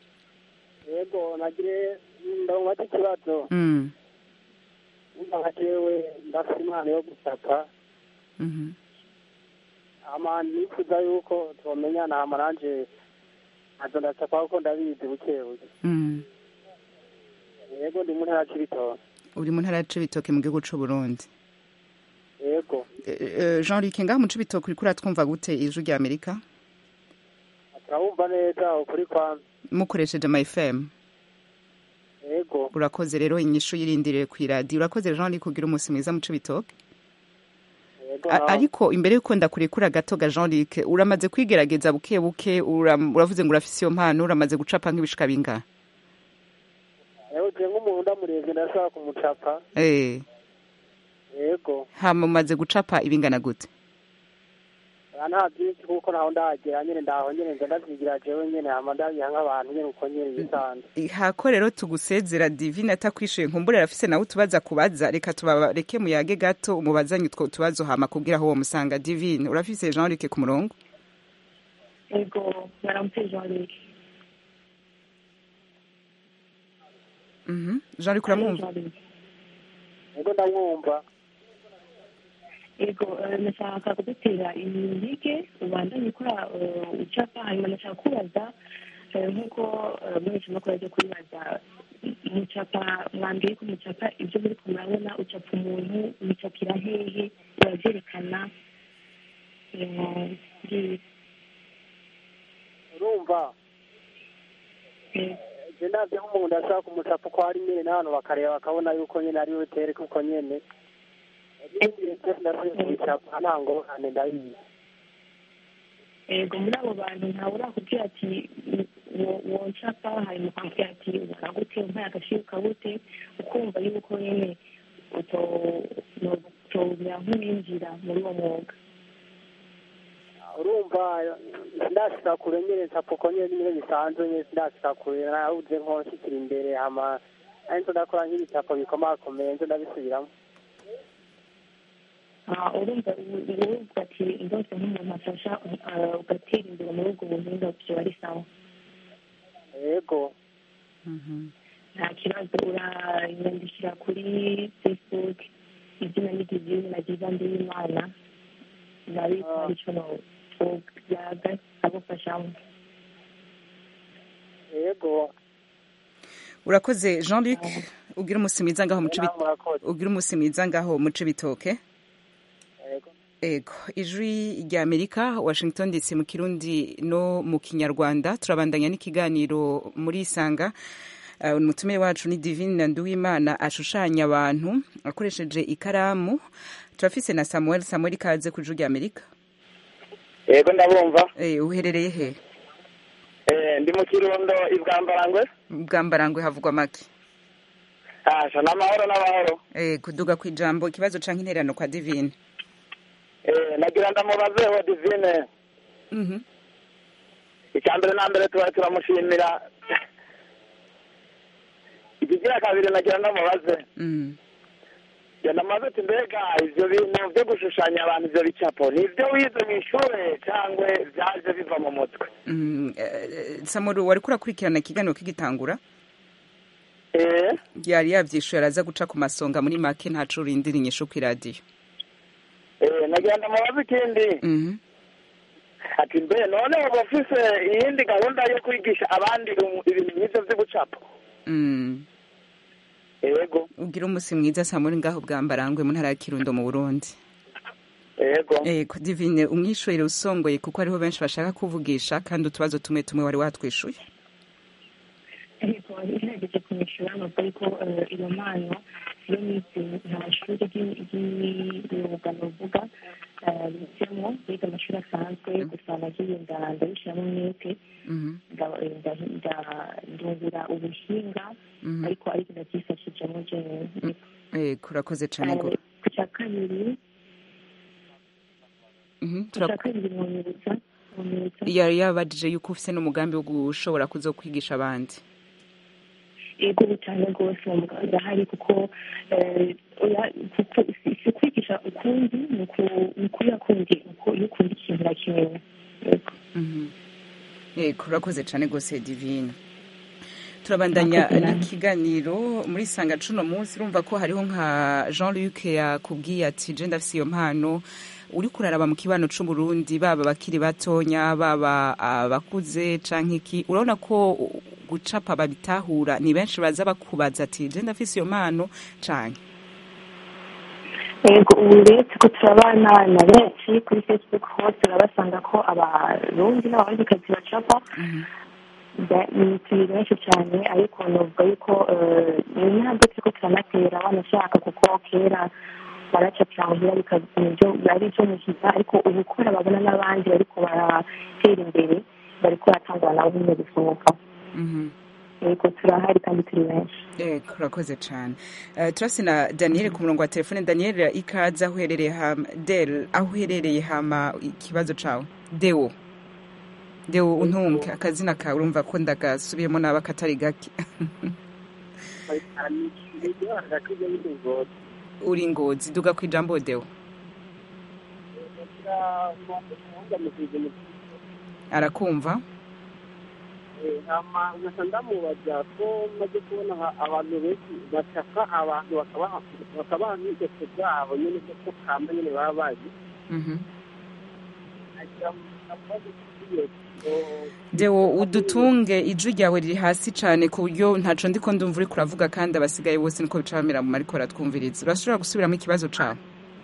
yego nagire ndabona ikibazo Mm. numva nka jewe ndafite impano yo gusaka Mhm. ama nifuza yuko tumenyana hama nanje nkaza ndasaka kuko ndabizi buke buke Mm. yego ndi mu ntara ya Cibitoke uri mu ntara ya cibitoke mu gihugu c'u burundi yego Eh, eh, jean luc ngaho mu cibitoke uriko uratwumva gute ijwi rya amerika turabumva neza ukuri kwa mukoresheje ama fm yego urakoze rero inyishu yirindiriye ku iradiyo urakoze jean luc kugira umunsi mwiza mu cibitoke yego A- naho. ariko imbere yuko ndakurekura gato ga jean luc uramaze kwigerageza buke buke uram- uravuze ngo urafise iyo mpano uramaze gucapa nk'ibishika bingahe yego je nk'umuntu ndamurebye ndashobora kumucapa Eh, yego hama umaze gucapa ibingana gute Ah, nta byinshi kuko ntaho ndagera nyene ndaho nyene nza ndavyigira jewe nyene hama ndabiha nk'abantu nyene uko nyene bisanzwe hako rero tugusezera divine atakwishuye nkumbure arafise nawe utubaza kubaza reka tubareke muyage gato umubazanye utwo tubazo hama kubwira aho womusanga divine urafise jean luc ku murongo ego baramutse jean luc Mhm. jean luc uramwumva Jean Luc. yego ndamwumva ego eh, nashaka kudutera imige ubandanye ukora eh, ucapa hanyuma nashaka kubaza eh, nk'uko eh, mwese makuru ajya kubibaza mucapa mwambwiye ko mucapa ibyo muri ko murabona ucapa umuntu mucapira hehe biravyerekana eh, ngibi. urumva Eh, je ndavye nk'umuntu ashaka kumucapa uko ari nyene n'abantu bakareba bakabona yuko nyene ari we tereka uko nyene ibindi byose ndashoboye kubicapa nta ngorane ndabizi ego muri abo bantu ntawe urakubwira ati wo- woncapa hanyuma ukambwira ati ubona gute umpaye agaciro kabute ukumva yuko nyene uto- no- utobura nk'uwinjira muri uwo mwuga urumva ndashika kure nyene ncapa uko nyene nyene bisanzwe nyene ndashika kure nabuze nko nshikira imbere hama ari nzo ndakora nk'ibicapo bikomakomeye nzo ndabisubiramo Ah, urumva wowe uvuga ati ndose nk'umuntu afasha ah, ugatera imbere muri ubwo buhinga vyoba ari sawa yego nta kibazo uranyandikira kuri facebook izina n'igizini nagiza ndiyimana nabiko Ah. arico twoyaga agufashamo yego urakoze jean luc ugira umunsi mwiza ngaho mu nawe Cibitoke- murakoze ugira umunsi mwiza ngaho mu cibitoke yego ego ijwi rya amerika washington dc mu kirundi no mu kinyarwanda turabandanya n'ikiganiro muri isanga Uh, umutumire wacu ni divine na nduwimana ashushanya abantu akoresheje ikaramu turafise na samuel samuel ikaze ku ijwi rya amerika yego ndabumva Eh, uherereye he Eh, ndi mu kirundo ibwambarangwe bwambarangwe havugwa make asha n'amahoro n'amahoro Eh, kuduga ku ijambo ikibazo canke intererano kwa divine Eh, nagira ndamubazeho divine Mhm. icya mbere na mbere tuba turamushimira ikigira kabiri nagira ndamubaze Mm. ndamaze ati mbega ivyo bintu vyo gushushanya abantu ivyo bicapo ni ivyo wize mw'ishure cangwe vyaje biva mu mutwe Mm, eh, samuel wariko urakurikirana ikiganiro kigitangura Eh, yari yavyishuye araza guca ku masonga muri make ntaco urindira inyishu kw'iradiyo eh, nagira ndamubaze ikindi Mhm. ati mbe none waba ufise iyindi gahunda yo kwigisha abandi um- ibintu nk'ivyo vy'ubucapo Mm. yego ugira umunsi mwiza saa muri ngaho bwambarangwe mu ntara ya kirundo mu burundi yego ego divine umwishuhire usongoye kuko hariho benshi bashaka kuvugisha kandi utubazo tumwe tumwe wari watwishuye ariko igerageje kumwishyura nubwo ariko eh, iyo mpano iyo nize nta shuri ry'imyuga nuvuga bigemo biga amashuri asanzwe gusa nagiye nda- ndabishyiramo umwete Mhm, nda- nda- nda- ndungura ubuhinga mhm. ariko ariko ndabyifashijemo jenyine ego urakoze cyane go Eh, ku cya kabiri Mhm, ku tura- cya kabiri mwonyereza mwonyereza yari yabajije yuko ufite n'umugambi wo gushobora kuzo kwigisha abandi ego cyane rwose uwo mugambi urahari kuko eh, oya, kuko si si ukwigisha ukundi ni uku- ni ukuriya kundi uko iyo ukunda ikintu urakimenya Yego. Mhm. ego urakoze cyane rwose divine turabandanya Murakoze namwe. n'ikiganiro muri sanga cuno munsi urumva ko hariho nka jean luc yakubwiye ati je ndafise iyo mpano uri kuraraba mu kibano c'uburundi baba bakiri batonya baba abakuze canke iki urabona ko gucapa babitahura ni benshi baza bakubaza ati je ndafise iyo mpano canke yego ubu uretse ko turabana na benshi kuri facebook hose urabasanga ko abarundi n'abandikazi bacapa Ba- ni turi benshi cyane ariko novuga yuko eh, ni ntabwo turiko turanatera banashaka kuko kera baracapira muhira bikaba ibyo ari byo muhira ariko ubu kubera babona n'abandi bariko baratera imbere bariko baratangura nabo nyine gusohoka Mhm. yego turahari kandi turi benshi Ego, urakoze cyane uh, turasi na daniel ku murongo wa telefone daniel ikaze aho uherereye hama del aho uherereye hama ikibazo cawe deo deo untunge akazina kawe urumva ko ndagasubiyemo naba katari gake uri ngozi duga ku ijambo deo arakumva nkasa ndamubaza ko maze kubona nka abantu benshi bacapa abantu bakabaha bakabaha nk'ingeso zabo nyine ko kamba nyine baba bazi Mhm. nagira ngo ndamubaze kuri deo udutunge ijwi ryawe riri hasi cyane ku buryo ntaco ndiko ndumva uriko uravuga kandi abasigaye bose niko bica bamera mu mariko baratwumviriza urashobora gusubiramo ikibazo cawe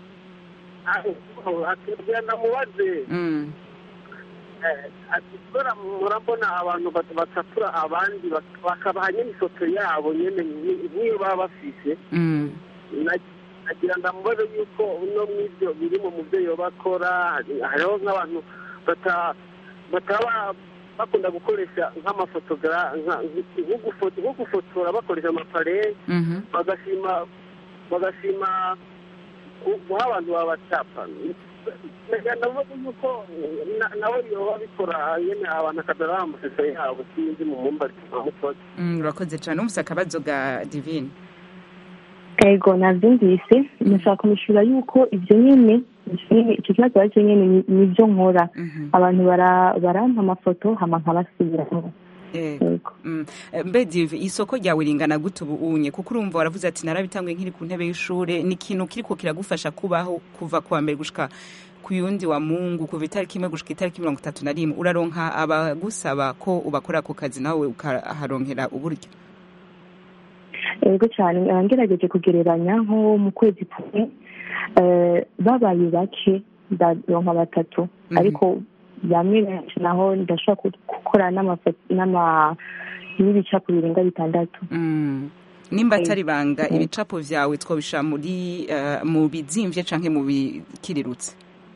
akibwira ndamubaze Mm. Eh, ati kubera murabona abantu bat- bacapura abandi bak- bakabaha nyine ifoto yabo nyine nki- nk'iyo baba bafise Mm. Na- nagira ndamubaze yuko no mw'ibyo birimo mu byo yoba akora hari- hariho nk'abantu bata- bataba bakunda gukoresha nk'amafotogara nka- nk- nko gufo- nko gufotora bakoresha amapare Mhm. bagashima bagashima gu- guha abantu babacapa nagira ndavuga yuko na- nawe yoba abikora nyene abantu akadara amashusho yabo sinzi mu mumba mutoya Mm, urakoze cyane umvise akabazo ga divine ego nabyumvise nashaka kumishura yuko ibyo nyine ibyo nyine- icyo kibazo ari cyo nyine ni- nibyo nkora abantu bara- barampa amafoto hama nkabasubiramo Yego. Mm. Eh, mbe dive isoko ryawe ringana gute ubu unye kuko urumva waravuze ati narabitanguye nkiri ku ntebe y'ishure ni ikintu kiriko kiragufasha kubaho kuva ku wa mbere gushika ku yundi wa mungu kuva itariki imwe gushika itariki mirongo itatu na rimwe uraronka abagusaba ko ubakora ako kazi nawe ukaharonkera uburyo ego cyane nkaba ngerageje kugereranya nko mu kwezi kumwe eh, babaye bake ndaronka batatu ariko bamwe benshi naho ndashobora ku- gukora n'amafoto n'ama n'ibicapo birenga bitandatu Mm. nimba atari banga ibicapo vyawe twobishira muri eh, mu bizimvye canke mu bikirirutse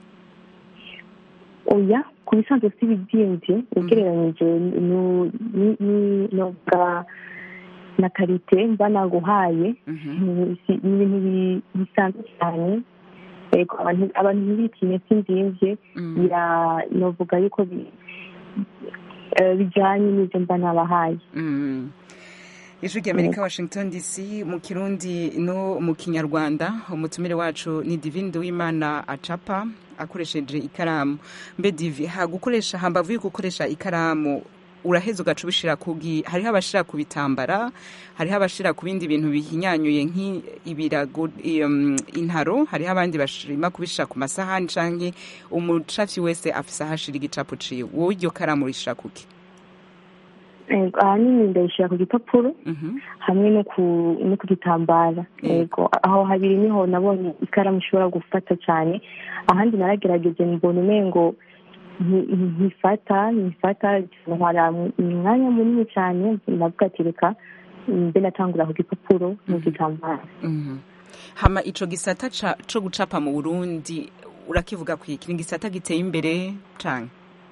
oya ku bisanzwe si ibibyimbye ugereranyije nu- ni- ni- noga na karite mba naguhaye ni si- ni ibintu bi- bisanzwe cyane Ego, abantu abantu ntibitinye sinzimvye bira novuga yuko bi- eh, bijanye n'ivyo mba nabahaye Mm. ijwi ry'amerika washington dc mu kirundi no mu kinyarwanda umutumire wacu ni divine duwimana acapa akoresheje ikaramu mbe divi ha gukoresha hambavu yo gukoresha ikaramu uraheza ugaca ubishira kugi hariho abashira ku bitambara hariho abashira ku bindi bintu bihinyanyuye nk'ibirago um, intaro hariho abandi bashima kubishira ku masahani canke umucafyi wese afise ahashira igicapo ciwe wowe iryo karamu rishira kuki Ego, ahanini ndayishyira ku gipapuro hamwe no ku no ku gitambara yego aho habiri niho nabonye ikaramu ishobora gufata cyane ahandi naragerageje mbona umengo nti- ntifata ntifata ntwara umwanya munini cyane ndavuga ati reka mbe natangura ku gipapuro no ku gitambara Mhm. hama ico gisata ca- co gucapa mu burundi urakivuga kwiki ni igisata giteye imbere canke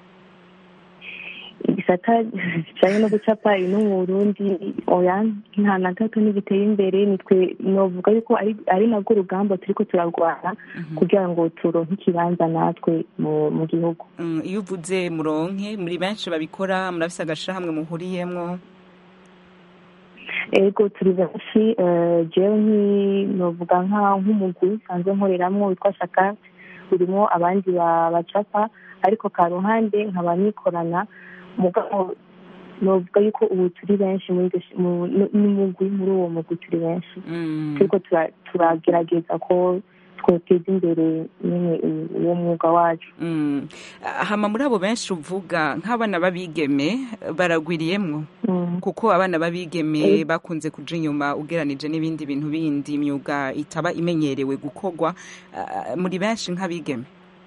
igisata kijanye no gucapa ino mu burundi oya nta na gato ntigiteye imbere nitwe novuga yuko ari ari narwo rugamba turiko turarwana kugira ngo turonke ikibanza natwe mu mu gihugu Mm, iyo uvuze muronke muri benshi babikora murafise agashirahamwe muhuriyemwo ego turi benshi eh, jewe nki- novuga nka nk'umugwi nsanzwe nkoreramwo witwa shaka urimo abandi ba- bacapa ariko ka ruhande nkaba nikorana mugabo novuga yuko ubu turi benshi muri iryo shi- mu- n- n'umugwi muri uwo mugwi turi benshi turiko tura- turagerageza ko twoteza imbere nyene u- uwo mwuga wacu Mm. hama muri abo benshi uvuga nk'abana b'abigeme baragwiriyemwo kuko abana b'abigeme bakunze kuja inyuma ugeranije n'ibindi bintu bindi imyuga itaba imenyerewe gukorwa Ah, muri benshi nk'abigeme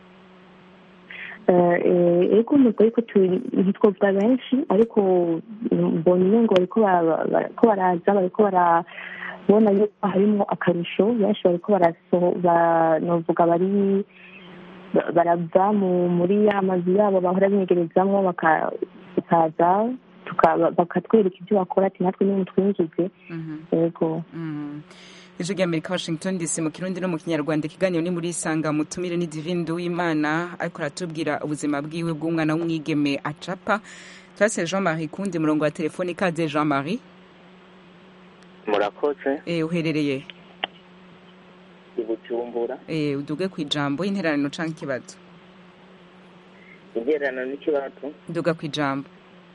Eh, eh, ego nubwo ariko turi- ntitwovuga benshi ariko mbona umengo bariko bara- bariko baraza bariko barabona yuko harimwo akarusho benshi bariko barasoho ba- novuga bari ba- barava mu- muri ya mazu yabo bahora binyegerezamwo baka- bakaza tuka- bakatwereka ibyo bakora ati natwe niyo mutwinjize ego Mm. ijwi ry'amerika washington dc mu kirundi no mu kinyarwanda ikiganiro ni muri isanga mutumire ni divine nduwimana ariko aratubwira ubuzima bwiwe bw'umwana w'umwigeme acapa turase jean marie kundi murongo wa telefoni ikaze jean marie murakoze eh, uherereye i bujumbura eh, uduge ku ijambo y'interaniro canke ikibazo intererano n'ikibazo duga ku ijambo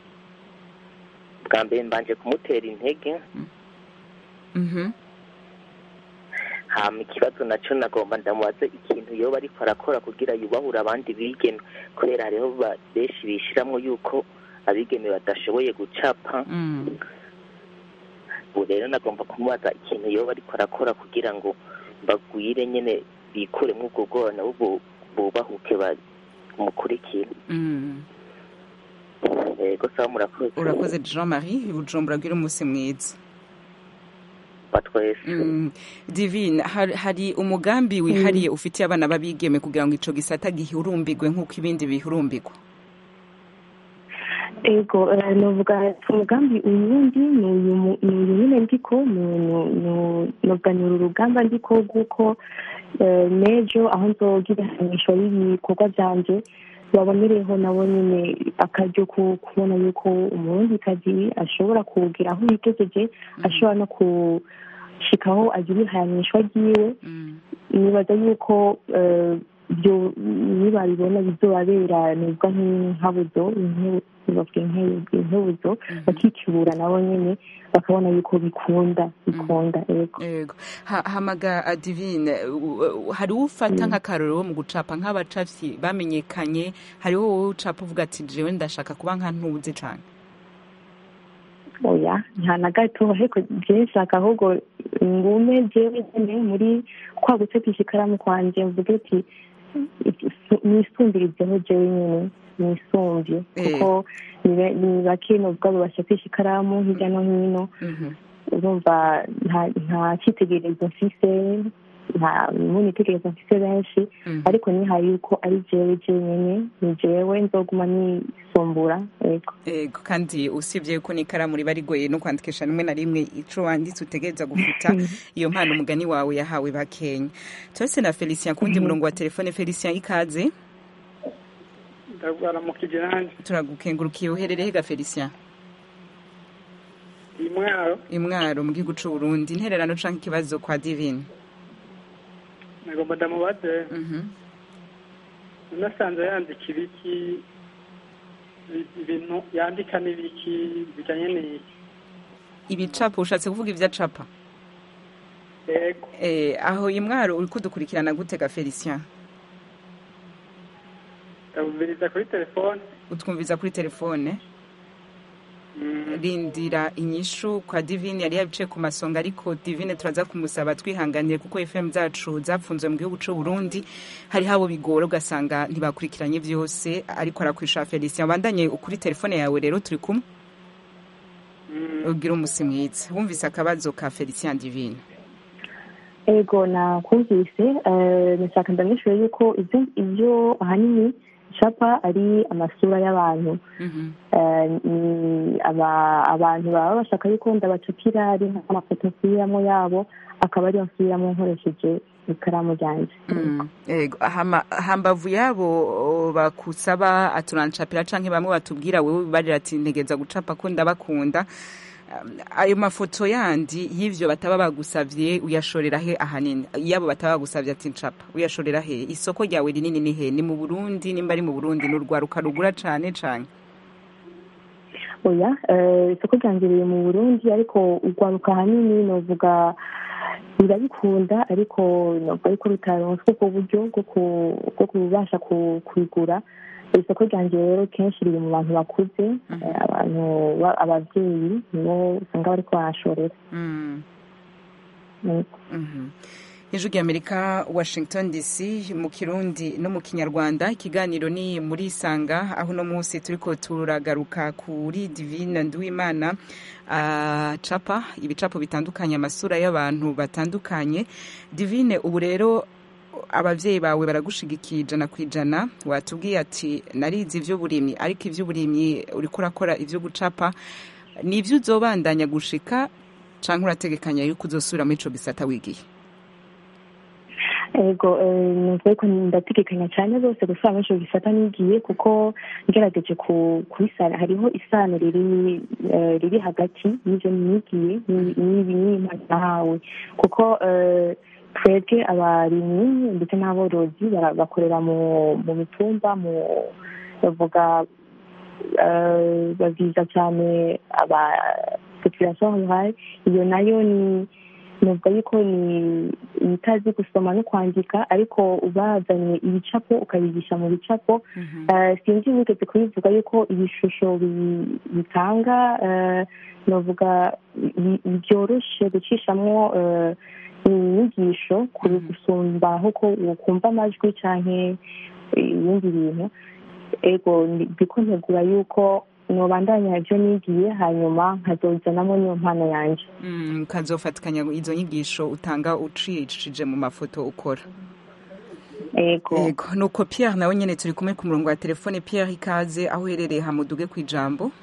bwa mbere mbanje kumutera intege Mhm. hama ikibazo naco nagomba ndamubaze ikintu yoba ariko arakora kugira yubahura abandi bigeme kubera hariho ba- benshi bishiramwo yuko abigeme badashoboye gucapa Mm. ubu rero nagomba kumubaza ikintu yoba ariko arakora kugira ngo bagwire nyene bikuremwo ubwo bwoba nabo bu- bubahuke bamukurikire Mm. yego sawa murakoze urakoze jean marie bujumbura bwira umunsi mwiza batwese Mm. divine hari, hari umugambi wihariye ufitiye abana b'abigeme kugira ngo ico gisata gihurumbirwe nk'uko ibindi bihurumbirwa ego eh, novuga umugambi uyundi ni uyu mu- ni uyu nyine ndiko ni- ni- ni- novuga ni uru rugamba ndiko rw'uko eh, n'ejo aho nzogira ihamisho y'ibikorwa vyanje babonereho nabo nyine akaryo ko kubona yuko umurundikazi ashobora kugira aho yigejeje ashobora no gushikaho agira ihanishwa ryiwe nibaza yuko eh, byo nibabibona bizobabera nibwa nk'inkabuzo bavuga inkebuzo bakikibura nabo nyene bakabona yuko bikunda bikunda ego yego Ha- hamaga uh, divine u- u- hari ufata nk'akarorero mu gucapa nk'abacafyi bamenyekanye hariho wowe ucapa uvuga ati jewe ndashaka kuba nka ntuzi cane oya nta na gato ariko jewe nshaka ahubwo ngume jewe nyene muri kwa gucapisha ikaramu kwanje mvuge ati nisumbirizeho jewe nyene nisumvye kuko ni be- ni bake novuga bacapisha ikaramu hirya no hino urumva nta nta cyitegererezo mfise nta munitegerezo mfise benshi ariko nihaye yuko ari jewe jenyene ni jewe nzoguma nisumbura ego ego kandi usibye yuko n'ikaramu riba rigoye no kwandikisha rimwe na rimwe ico wanditse utegereza gufuta iyo mpano umugani wawe yahawe bakenya turetse na felicien kundi murongo wa telefone felicien ikaze ndabaramukije nanjye turagukengurukiye uherereye hega felicien iyi mwaro imwaro mu gihugu c'u burundi intererano canke ikibazo kwa divine nagomba ndamubaze Mhm. nasanze yandika ibiki ibintu yandika n'ibiki bijyanye n'iki ibicapo ushatse kuvuga ibyo acapa yego Eh, aho imwaro uri kudukurikirana gutega felicien ndabumviriza kuri telefone utwumviza kuri telefone rindira inyishu kwa divine yari yabicaye ku masonga ariko divine turaza kumusaba twihanganiye kuko fm zacu zapfunzwe mu gihugu cy'u burundi hari habo bigora ugasanga ntibakurikiranye byose ariko arakwisha felicien wandanye kuri telefone yawe rero turi kumwe ugira umusi mwiza wumvise akabazo ka felicien divine ego nakumvise eh, nashaka ndamwishure yuko ibyo ibyo ahanini capa ari amasura y'abantu Eh, ni aba- abantu baba bashaka yuko ndabacapira ari nk'amafoto nsubiramo yabo akaba ariyo nsubiramo nkoresheje ikaramu ryanjye Ego, hama- hambavu yabo o, bakusaba aturancapira canke bamwe batubwira wewe barira ati ntegeza gucapa ko ndabakunda Um, ayo mafoto yandi y'ivyo bataba bagusavye uyashorera he ahanini yabo bataba bagusavye ati ncapa uyashorera he isoko ryawe rinini ni he ni mu burundi nimba ari mu burundi ni urwaruka rugura cane cane oya eh, isoko ryanjye riri mu burundi ariko urwaruka ahanini novuga birabikunda ariko novuga yuko rutaronswa ubwo buryo bwo ku- bwo kubasha ku- kubigura isoko ryanjye rero kenshi riri mu bantu bakuze eh, abantu ba- abavyeyi nibo usanga bariko barashorera Mm. Mm. Mhm. ijwi ry'amerika washington dc mu kirundi no mu kinyarwanda ikiganiro ni muri isanga aho uno munsi turiko turagaruka kuri divine nduwimana uh, capa ibicapo bitandukanye amasura y'abantu batandukanye divine ubu rero abavyeyi bawe baragushigikiye ijana ku ijana watubwiye ati narize ivy'uburimyi ariko ivy'uburimyi uriko urakora ivyo gucapa ni ivyo uzobandanya gushika canke urategekanya yuko uzosubira muri ico gisata wigiye ego eh, numva yuko ndategekanya cyane rwose gusubira muri ico gisata nigiye kuko ngerageje ku- kubisana hariho isano riri eh, riri hagati y'ivyo nigiye ni- n'ibi n'impano nahawe kuko eh, twebwe abarimyi ndetse n'aborozi bara- bakorera mu mu mitumba mu bavuga eh, baviza cyane aba population rurale iyo nayo ni nuvuga yuko ni itazi gusoma no kwandika ariko ubazanye ibicapo ukabigisha mu bicapo Eh, sinzi wigeze kubivuga yuko ibishusho bi- bitanga eh, novuga bi- byoroshe gucishamwo eh, inyigisho kuri gusumba nkuko ukumva amajwi canke ibindi bintu ego ndi- ndiko ntegura yuko nobandanya ivyo nigiye hanyuma nkazozanamo niyo mpano yanje Mm, ukazofatikanya izo nyigisho utanga ucishije mu mafoto ukora ego ego nuko pierre nawe nyene turi kumwe ku murongo wa telefone pierre ikaze aho uherereye hamuduge ku ijambo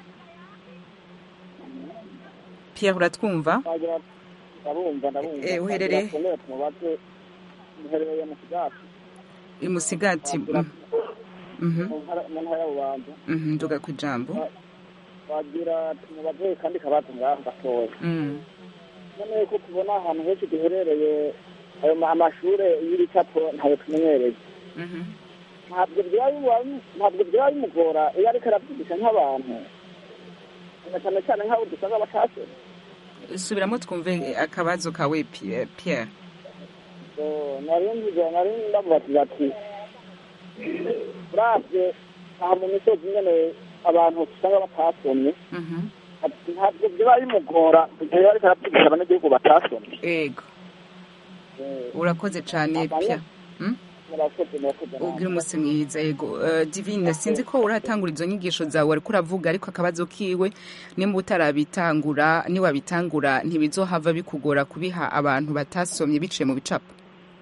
pierre uratwumva ndabumva ndabumva Eh, uherereye? Turakomeye tumubaze muherereye mu kigati imusigati mm, mhm, mu ntara mu ntara y'ububanza mhm, nduga ku ijambo wagira tumubaze kandi kabazo ngaho gatoya Mm, none ko tubona ahantu henshi duherereye ayo ma- amashure y'ibicapo ntayo tumenyereye mhm. ntabwo byaba bimu- ntabwo byaba bimugora iyo ariko arabyigisha nk'abantu na cyane cyane nk'abo dusanga batasoma subiramo twumve akabazo kawe Pi- pierre So, nari nziza nari ndamubaza ati uravye aha mu misozi nyene abantu usanga batasomye Mhm. ati ntabwo byaba bimugora igihe ariko arabyigisha abanyagihugu batasomye ego Eh, urakoze cane pierre Mm? murakoze murakoze namwe. ubwira umunsi mwiza yego Eh, divine sinzi ko uratangura izo nyigisho zawe ariko uravuga ariko akabazo kiwe nimba utarabitangura niwabitangura ntibizohava bikugora kubiha abantu batasomye biciye mu bicapo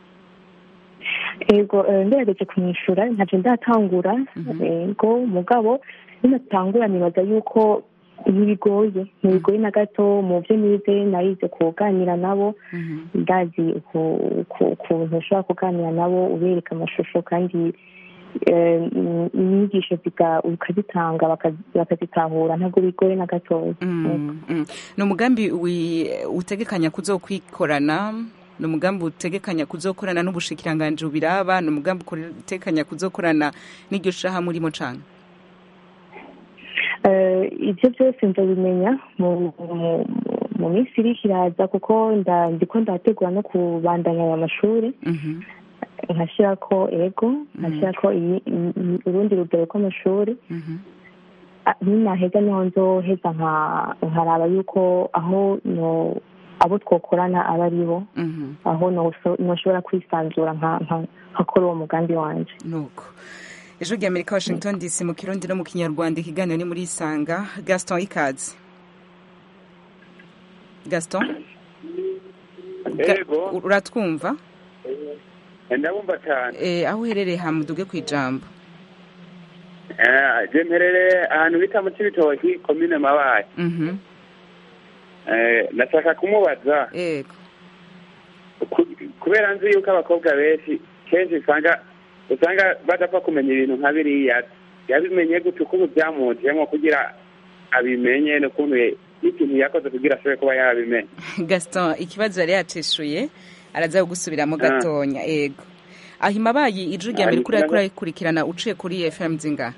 ego eh, ngerageje kumwishyura ntacyo ndatangura ego mugabo ninatangura nibaza yuko ntibigoye ntibigoye na gato mu byo nize narize kuganira nabo ndazi uku- uku- ukuntu ushobora kuganira nabo ubereka amashusho kandi eh, inyigisho ziga- ukazitanga baka- bakazitahura ntabwo bigoye na gatoya Mm, mm. ni umugambi wi- utegekanya kuzokwikorana ni umugambi utegekanya kuzokorana n'ubushikiranganji bubiraba ni umugambi utegekanya kuzokorana n'iryo shaha murimo cane Eh, ibyo byose ndabimenya mu mu- mu minsi iri kiraza kuko nda- ndiko ndategura no kubandanya aya mashuri nkashyirako ego nkashyirako iyi- iyi- iyi- urundi rugero rw'amashuri Ah, ninaheza niho nzoheza nka- nkaraba yuko aho no abo twokorana aba ari bo aho noso- noshobora kwisanzura nka- nka- nkakora uwo mugambi wanje nuko ejo rya amerika washington dc mu kirundi no mu kinyarwanda ikiganiro ni muri isanga gaston ikaze gaston Ga- Yego. uratwumva ndabumva cyane Eh, aho uherereye hamuduge ku ijambo Eh, je mperere ahantu bita mu cibitoki komine mabaye Mhm. Eh, ndashaka kumubaza yego ku- kubera nzi yuko abakobwa benshi kenshi usanga usanga badapfa kumenya ibintu nka biriya yabimenye gute ukuntu byamujemo kugira abimenye n'ukuntu ye- n'ikintu yakoze kugira ashobore kuba yabimenya gaston ikibazo yari yacishuye araza gusubiramo Ah. gatonya yego aho imabayi ijwi rya Ah, amerika uriko ikibazo- urayikurikirana uciye kuri fm zinga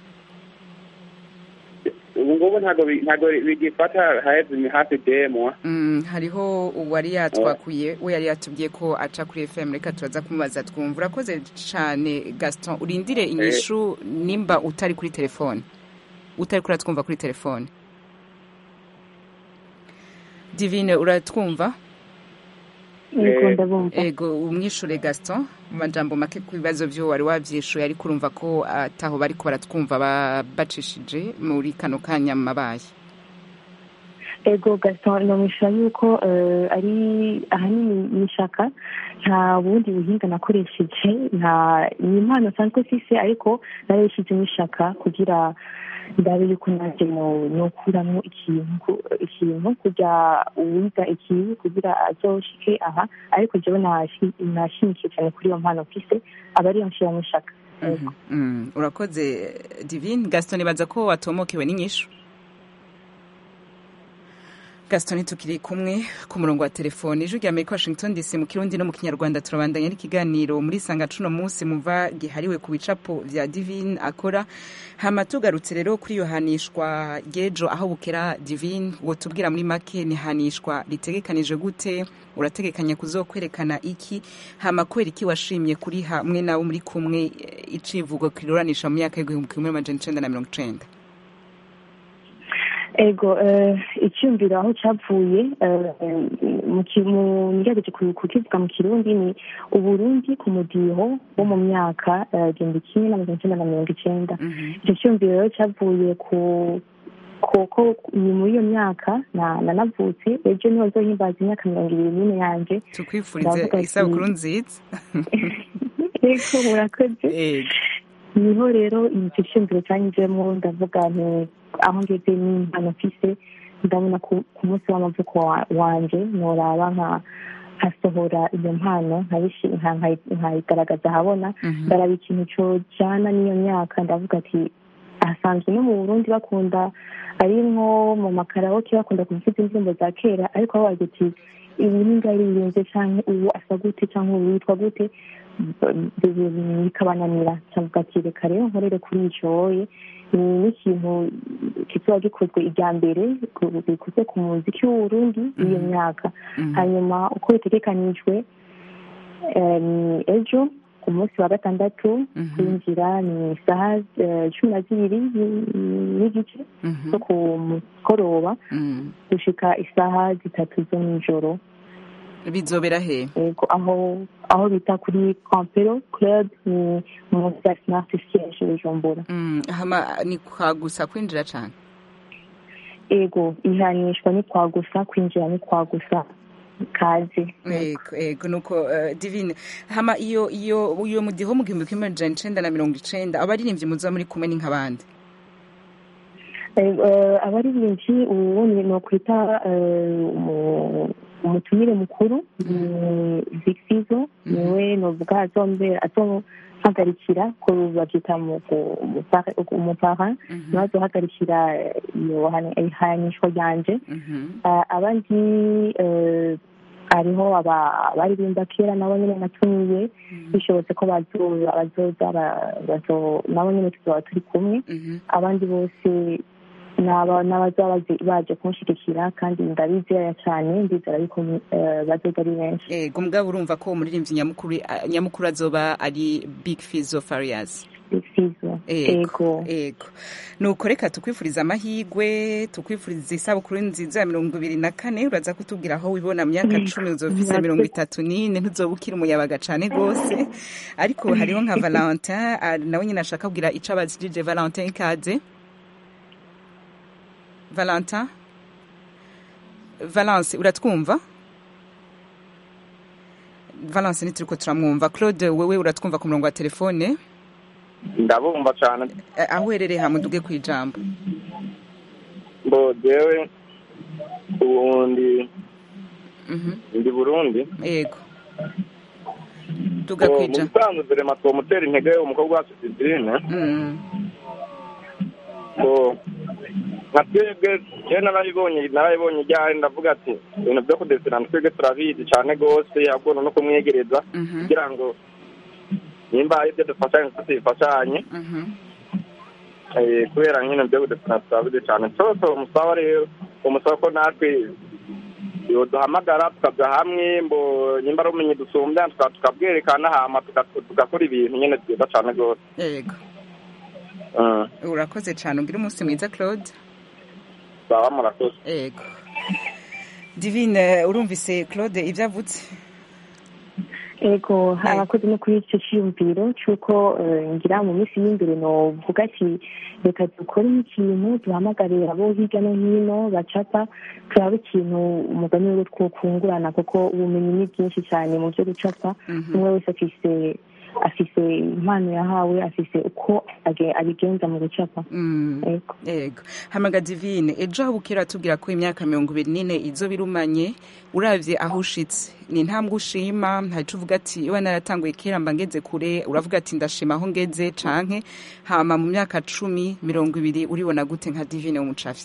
ubu ngubu ntabwo bi- ntabwo bigifata haheze imi- hafi demwa Mm, hariho uwari yatwakuye we yari yatubwiye ko aca kuri fm reka turaza kumubaza twumva urakoze cyane gaston urindire inyishu nimba utari kuri telefone utari kuri twumva kuri telefone divine uratwumva Yego, ndabumva. ego umwishure gaston mu majambo make ku bibazo vyo wari wavyishuye ariko urumva ko ataho bariko baratwumva ba- bacishije muri kano kanya mu mabaye ego gaston nomishura yuko eh, ari ahanini ni ishaka nta bundi buhinga nakoresheje nta ni impano nsanzwe mfise ariko narayishizemo ishaka kugira ndabe yuko nanjye no- nokuramwo ikintu ikintu kugira uwiga ikintu kugira azoshike aha ariko jewe nashi- nashimikiye cyane kuri iyo mpano mfise aba ariyo nshiramo ishaka Mhm. Mm, urakoze divine gaston nibaza ko watomokewe n'inyishu gaston tukiri kumwe ku murongo wa telefone ijwi rya amerika washington dc mu kirundi no mu kinyarwanda turabandanya n'ikiganiro muri sanga cuno munsi muva gihariwe ku bicapo vya divine akora hama tugarutse rero kuri iyo hanishwa ry'ejo aho bukera divine wotubwira muri make ni hanishwa ritegekanije gute urategekanya kuzokwerekana iki hama kubera iki washimye kuri hamwe nawe muri kumwe eh, icivugo kiruranisha mu myaka y'igihumbi kimwe n'amajana icenda na mirongo icenda ego eh, icyumviro aho cyavuye eh, mu ki- mu ngerageje ku- kukivuga mu kirundi ni uburundi ku mudiho wo mu myaka eh, igihumbi kimwe n'amajana icenda na mirongo icenda icyo cyumviro rero cyavuye ku kuko ni muri iyo myaka na- nanavutse ejo niho nzohimbaza imyaka mirongo ibiri n'ine yanjye tukwifurize Ndavuga ati- isabukuru nziza ego murakoze niho rero icyo cyumviro cyanyuzemo ndavuga nti aho ngeze n'impano mfise ndabona ku ku munsi w'amavuko wa- wanje noraba nka nkasohora iyo mpano nkayishi- nka- nkayi- nkayigaragaza ahabona ndaraba ikintu cojana n'iyo myaka ndavuga ati ahasanzwe no mu burundi bakunda ari nko mu makaraoke bakunda kuvuza indirimbo za kera ariko aho wagira uti ubu ni ngaririnze canke ubu asa gute canke ubu yitwa gute bikabananira cyangwa ati reka rero nkorere kuri icyo woye ni n'ikintu kizoba gikozwe irya mbere bikozwe ku muziki w'uburundi w'iyo myaka hanyuma uko bitegekanijwe eh, ni ejo ku munsi wa gatandatu kwinjira ni isaha eh, cumi na zibiri ni- n'igice zo ku mugoroba gushika isaha zitatu zo nijoro bizobera he yego aho aho bita kuri campero club ni mu ya smart siege bujumbura Mm, hama ni kwa gusa kwinjira cane ego ihanishwa ni kwa gusa kwinjira ni kwa gusa kazi ego ego nuko uh, divine hama iyo iyo iyo mudiho mu gihumbi kimwe amajana icenda na mirongo icenda abaririmbyi muza muri kumwe ni nk'abandi Eh, eh, abaririmbyi ubu ni nokwita eh, umu- umutumire mukuru ni vixizo niwe novuga azombera azohagarikira ko bavyita mu ku- umupara- umupara niwe azohagarikira eh, iyo hani- ihanishwa ryanje Ah, abandi eh, hariho aba- abaririmba kera nabo nyene natumiye bishobotse ko bazoza bazoza ba- bazo- nabo nyene tuzoba turi kumwe abandi bose n'aba- n'abazaba bazi- baje kunshigikira kandi ndabizera cyane ndizera yuko eh, bazoga ari benshi ego mugabo urumva ko umuririmbyi nyamukuru nyamukuru azoba ari big fizo farias fizo ego ego nuko reka tukwifuriza amahigwe tukwifuriza isabukuru nziza ya mirongo ibiri na kane uraza kutubwira aho wibona mu myaka cumi uzofise Murakoze. mirongo itatu n'ine ntuzoba ukiri umuyabaga cane rwose ariko hariho nka valentin ah, nawe nyine ashaka kubwira ico abajije valentin ikaze valentin valence uratwumva valence ntituriko turamwumva claude wewe uratwumva ku murongo wa telefone ndabumva cyane Eh, aho uherereye hamuduge ku ijambo ngo jewe ubundi ndi burundi yego duga Ngo ku mu ijambo bisanzwe verema twomutera intege umukobwa wacu sidirine ngo nka twebwe jewe narabibonye narabibonye ryari ndavuga ati ibintu byo kudesirana twebwe turabizi cyane rwose ahubwo no kumwegereza kugira ngo nimba hari ibyo dufashanye ko tubifashanye Eh, kubera nyine byo kudesirana turabizi cyane cyose umusaba rero umusaba ko natwe yoduhamagara tukaja hamwe mbo nimba ari ubumenyi dusumbya tuka- tukabwerekana hama tuka- tugakora ibintu nyine byiza cyane rwose yego Mm. urakoze cyane ugira umunsi mwiza claude baba murakoze yego divine urumvise claude ibyo avutse ego abakozi no kuri icyo cyiyumviro cy'uko eh, ngira mu minsi y'imbere novuga ati reka dukore ikintu duhamagare abo hirya no hino bacapa turabe ikintu umugani wiwe twokungurana kuko ubumenyi ni bwinshi cyane mu byo gucapa umwe wese afise afise impano yahawe afise uko age- abigenza mu gucapa Ego. yego hamaga divine ejo aho bukera tubwira ko imyaka mirongo ibiri n'ine izo birumanye uravye aho ushitse ni intambwe ushima ntaco uvuga ati iwe naratanguye kera mba ngeze kure uravuga ati ndashima aho ngeze canke hama mu myaka cumi mirongo ibiri uribona gute nka divine w'umucafi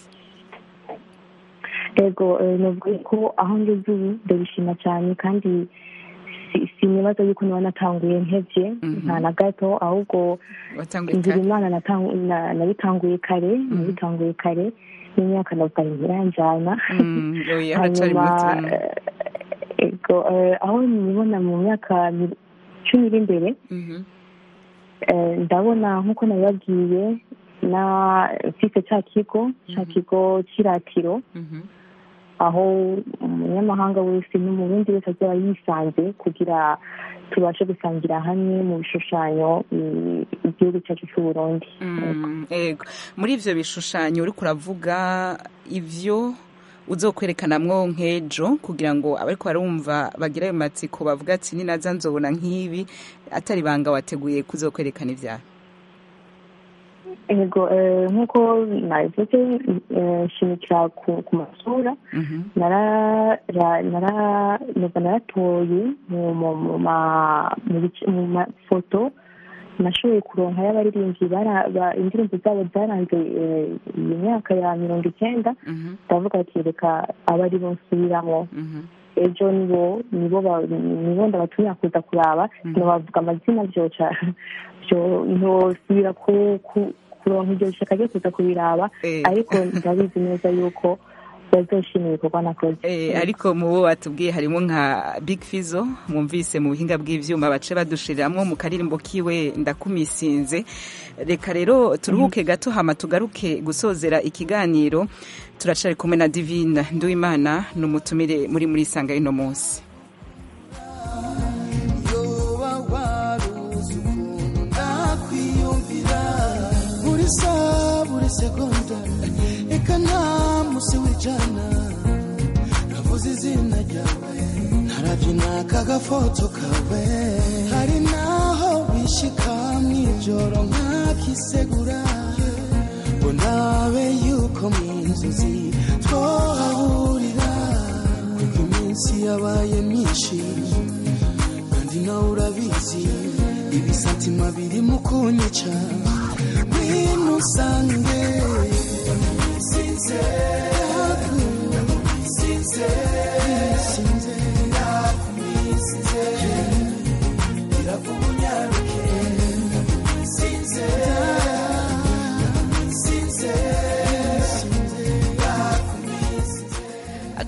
ego eh, novuga ko aho ngeze ubu ndabishima cyane kandi si- sinibaza yuko niba natanguye ntevye nta na gato ahubwo watanguye ngira kare imana natangu- na- nabitanguye kare nabitanguye kare n'imyaka ndavuga ntiranjana Mm, oya, uracari muto, mm. eh, ego eh, aho nibona mu myaka mi- cumi iri imbere eh, ndabona nk'uko nabibabwiye na mfise ca kigo ca kigo c'iratiro aho umunyamahanga wese n'umurundi wese azaba yisanze kugira tubashe gusangira hamwe mu bishushanyo i- igihugu cyacu cy'uburundi Mm, yego muri ivyo bishushanyo uriko uravuga ivyo uzokwerekanamwo nk'ejo kugira ngo abariko barumva bagira ayo matsiko bavuga ati ninaza nzobona nk'ibi atari banga wateguye kuzokwerekana ivyaha ego eh, nk'uko nabivuze eh, nshimikira ku ku masura nara ra- nara nuba naratoye mu mu- mu ma- mu bice- mu mafoto nashoboye kuronka y'abaririmbyi bara- ba- indirimbo zabo zaranze eh, iyi myaka ya mirongo icyenda ndavuga ati reka aba ari bo nsubiramo ejo nibo nibo ba- nibo ndabatumira kuza kuraba ntibavuga amazina byoca byo ntosubira ku ku- kuronka iryo shaka ryo kuza kubiraba ariko ndabizi neza yuko bazoshimira ibikorwa nakoze Eh, ariko mu bo batubwiye harimo nka big fizo mwumvise mu buhinga bw'ivyuma bace badushiriramwo mu karirimbo kiwe ndakumisinze reka rero turuhuke gato hama tugaruke gusozera ikiganiro turacari kumwe na divine nduwimana ni umutumire muri muri sanga y'uno munsi yoba waruzi ukuntu nakwiyumvira buri saha buri segonda reka nta musi w'ijana navuze izina ryawe narabyina kagafoto kawe hari naho bishika mw'ijoro nkakisegura ngo nabe yuko mu inzozi twahahurira kuko iminsi yabaye myinshi kandi nawe urabizi ibisatima biri mu kunyica ngwino usange sinze sinze sinze ndakumisize irakumunyaruke sinze sinze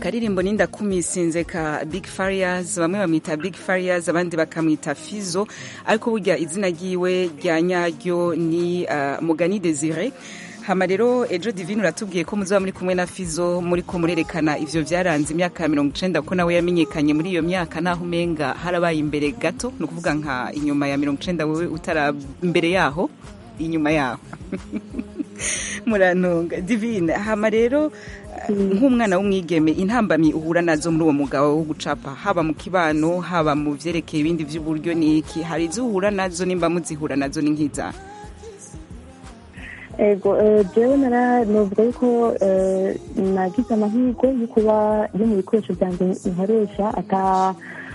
akaririmbo ninda kumisinze ka big farias bamwe bamwita big farias abandi bakamwita fizo ariko burya izina ryiwe rya nyaryo ni uh, mugani desire hama rero ejo divine uratubwiye ko muzaba muri kumwe na fizo muri ko murerekana ivyo vyaranze imyaka ya mirongo icenda ko nawe yamenyekanye muri iyo myaka naho umenga harabaye imbere gato ni ukuvuga nka inyuma ya mirongo icenda wewe utara imbere yaho inyuma yaho murantunga divine hama rero nk'umwana w'umwigeme intambamyi uhura nazo muri uwo mugabo wo gucapa haba mu kibano haba mu vyerekeye ibindi vy'uburyo ni iki hari izo uhura nazo nimba muzihura nazo ni nk'iza ego eh, jewe nara novuga yuko eh, nagize amahirwe yo kuba yo mu bikoresho byanjye nkoresha ata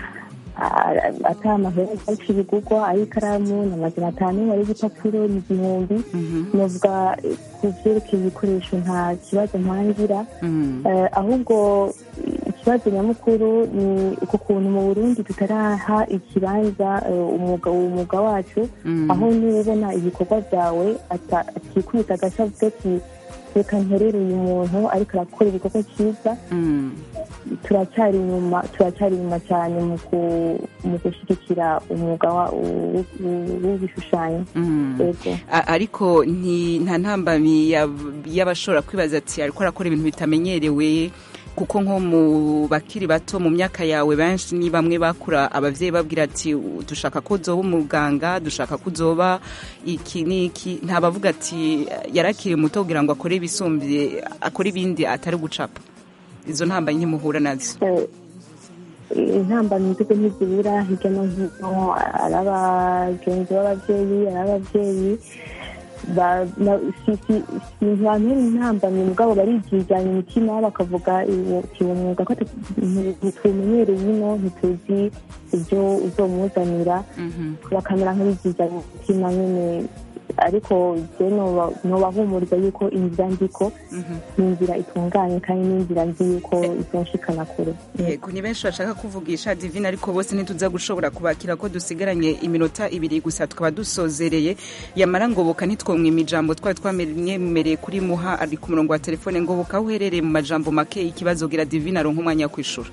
a- ata amahera menshi bigurwa ay'ikaramu ni amajana atanu ay'igipapuro ni igihumbi novuga eh, ku vyerekeye ibikoresho nta kibazo mpangira Eh, ahubwo ikibazo nyamukuru ni uku kuntu mu burundi tutaraha ikibanza eh, umwuga umwuga wacu Mm. aho niba ubona ibikorwa byawe ata- atikubita agashya avuga ati reka nterere uyu muntu ariko arakora igikorwa cyiza turacyari inyuma turacyari inyuma cyane mu ku- mu gushyigikira umwuga wa- w- w- w'ibishushanyo Yego. A- ariko nti- nta ntambamyi yab- y'abashobora kwibaza ati ariko arakora ibintu bitamenyerewe kuko nko mu bakiri bato mu myaka yawe benshi ni bamwe bakura abavyeyi babwira ati "U- dushaka ko uzoba umuganga dushaka ko uzoba iki n'iki ntabavuga ati yarakiri muto kugira ngo akore ibisumbye akore ibindi atari gucapa izo ntambamyi ntimuhura nazo Eh, intambamyi nzigo ntizibura hirya no hino ari abagenzi b'ababyeyi ari ababyeyi ba- na- si- si- si ntibantera intambamyi mugabo barijijanya imitima bakavuga uwo uwo mwuga ko atu- nti- ntituwumenyereye ino ntituzi ibyo uzomuzanira bakamera nk'abijijanya imitima nyine ariko je noba- nobahumuriza yuko inzira ndiko ni inzira itunganye kandi ni inzira nzi yuko izonshikana kure yego ni benshi bashaka kuvugisha divine ariko bose ntituza gushobora kubakira ko dusigaranye iminota ibiri gusa tukaba dusozereye yamara ngoboka ntitwomwima ijambo twari twamwemereye kuri muha ari ku murongo wa telefone ngoboka aho uherereye mu majambo make ikibazo gira divine aronka umwanya wo kwishura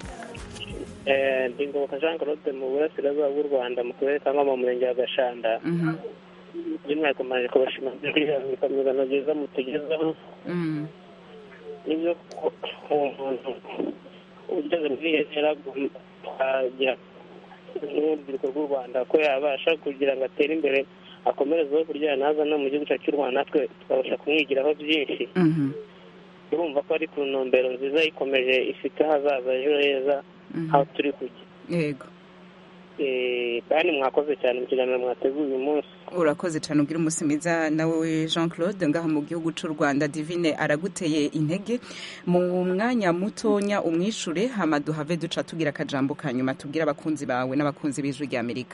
Eh, ndi ngoboka jean claude mu burasirazuba bw'u rwanda mu karere ka ngoma mu murenge wa gashanda by'umwihariko maje kubashima ibikomezano byiza mutugezaho nibyo ko uwo muntu ugeze muri iyo ntera twagira n'urubyiruko rw'u rwanda ko yabasha kugira ngo atere imbere akomerezeho kurya naza no mu gihugu cyacu cy'u rwanda natwe tukabasha kumwigiraho byinshi urumva ko ari ku ntumbero nziza ikomeje ifite ahazaza ejo heza aho turi kujya yego Eh, kandi mwakoze cyane mu kiganiro mwateguye uyu munsi urakoze cyane ugira umunsi mwiza nawe jean claude ngaha mu gihugu cy'u rwanda divine araguteye intege mu mwanya mutonya umwishure hama duhave duca tugira akajambo ka nyuma tubwire abakunzi bawe n'abakunzi b'ijwi rya amerika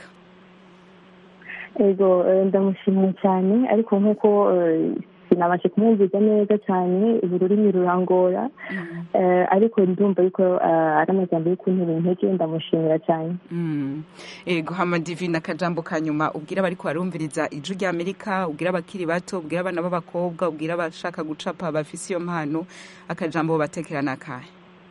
ego eh, ndamushimiye cyane ariko nk'uko eh, sinabashe kumwumviza neza cyane ubu rurimi rurangora Eh, ariko ndumva yuko eh, ari amajambo yo kuntera intege ndamushimira cyane Mm. ego hama divine akajambo ka nyuma ubwira abari barumviriza ijwi rya amerika ubwira abakiri bato ubwira abana b'abakobwa ubwira abashaka gucapa bafise iyo mpano akajambo batekera n'akahe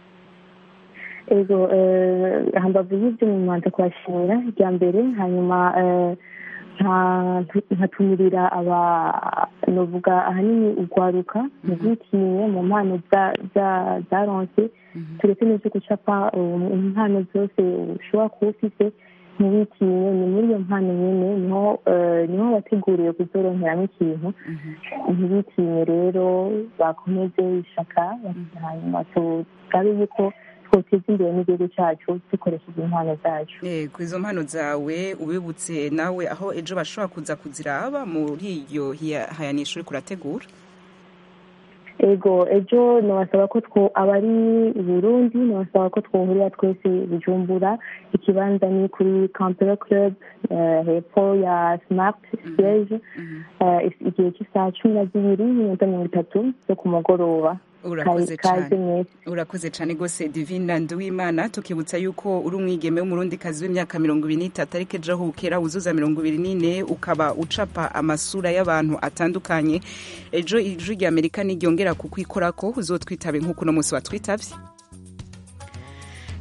ego eh, hambavu y'ibyo mu rwanda kubashimira rya mbere hanyuma eh, nka- nkatumirira aba novuga ahanini urwaruka mu bwitinye mu mpano za- za- zaronse turetse n'ibyo gucapa um, impano zose ushobora kuba ufite ntiwitinye ni muri iyo mpano nyine niho eh, niho wateguriwe kuzoronkeramo ikintu ntibitinye rero bakomeze ishaka hanyuma tugabe yuko twoteza imbere n'igihugu cyacu dukoresheje impano zacu yego izo mpano zawe ubibutse nawe aho ejo bashobora kuza kuziraba muri iryo hiya- hayanisha uri kurategura ego ejo nabasaba ko two abari i burundi nabasaba ko twohurira twese bujumbura ikibanza ni kuri campero club eh, hepfo ya smart siege eh, igihe cy'isaha cumi na zibiri n'iminota mirongo itatu zo ku mugoroba urakoze Kaze- kaze cyane mwese urakoze cyane rwose divina nduwimana tukibutsa yuko uri umwigeme w'umurundikazi w'imyaka mirongo ibiri n'itatu ariko ejo aho bukera wuzuza mirongo ibiri n'ine ukaba ucapa amasura y'abantu atandukanye ejo ijwi rya amerika niryongera kukwikorako uzotwitabe nk'uko uno munsi watwitabye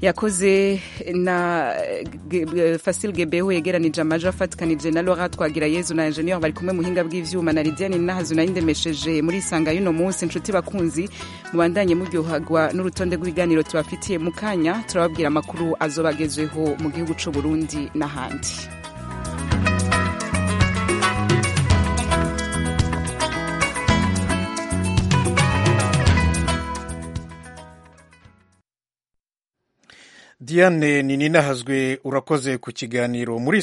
yakoze na fasil gebeho yegeranije amaji afatikanije na lora twagira yezu na ingenieur bari kumwe muhinga bw'ivyuma na lidiane nahazu nayindemesheje muri isanga y'uno munsi inshuti bakunzi mubandanye muryohagwa n'urutonde rw'ibiganiro tubafitiye mu kanya turababwira amakuru azobagezweho mu gihugu c'u burundi n'ahandi diane ni ninahazwe urakoze ku kiganiro muri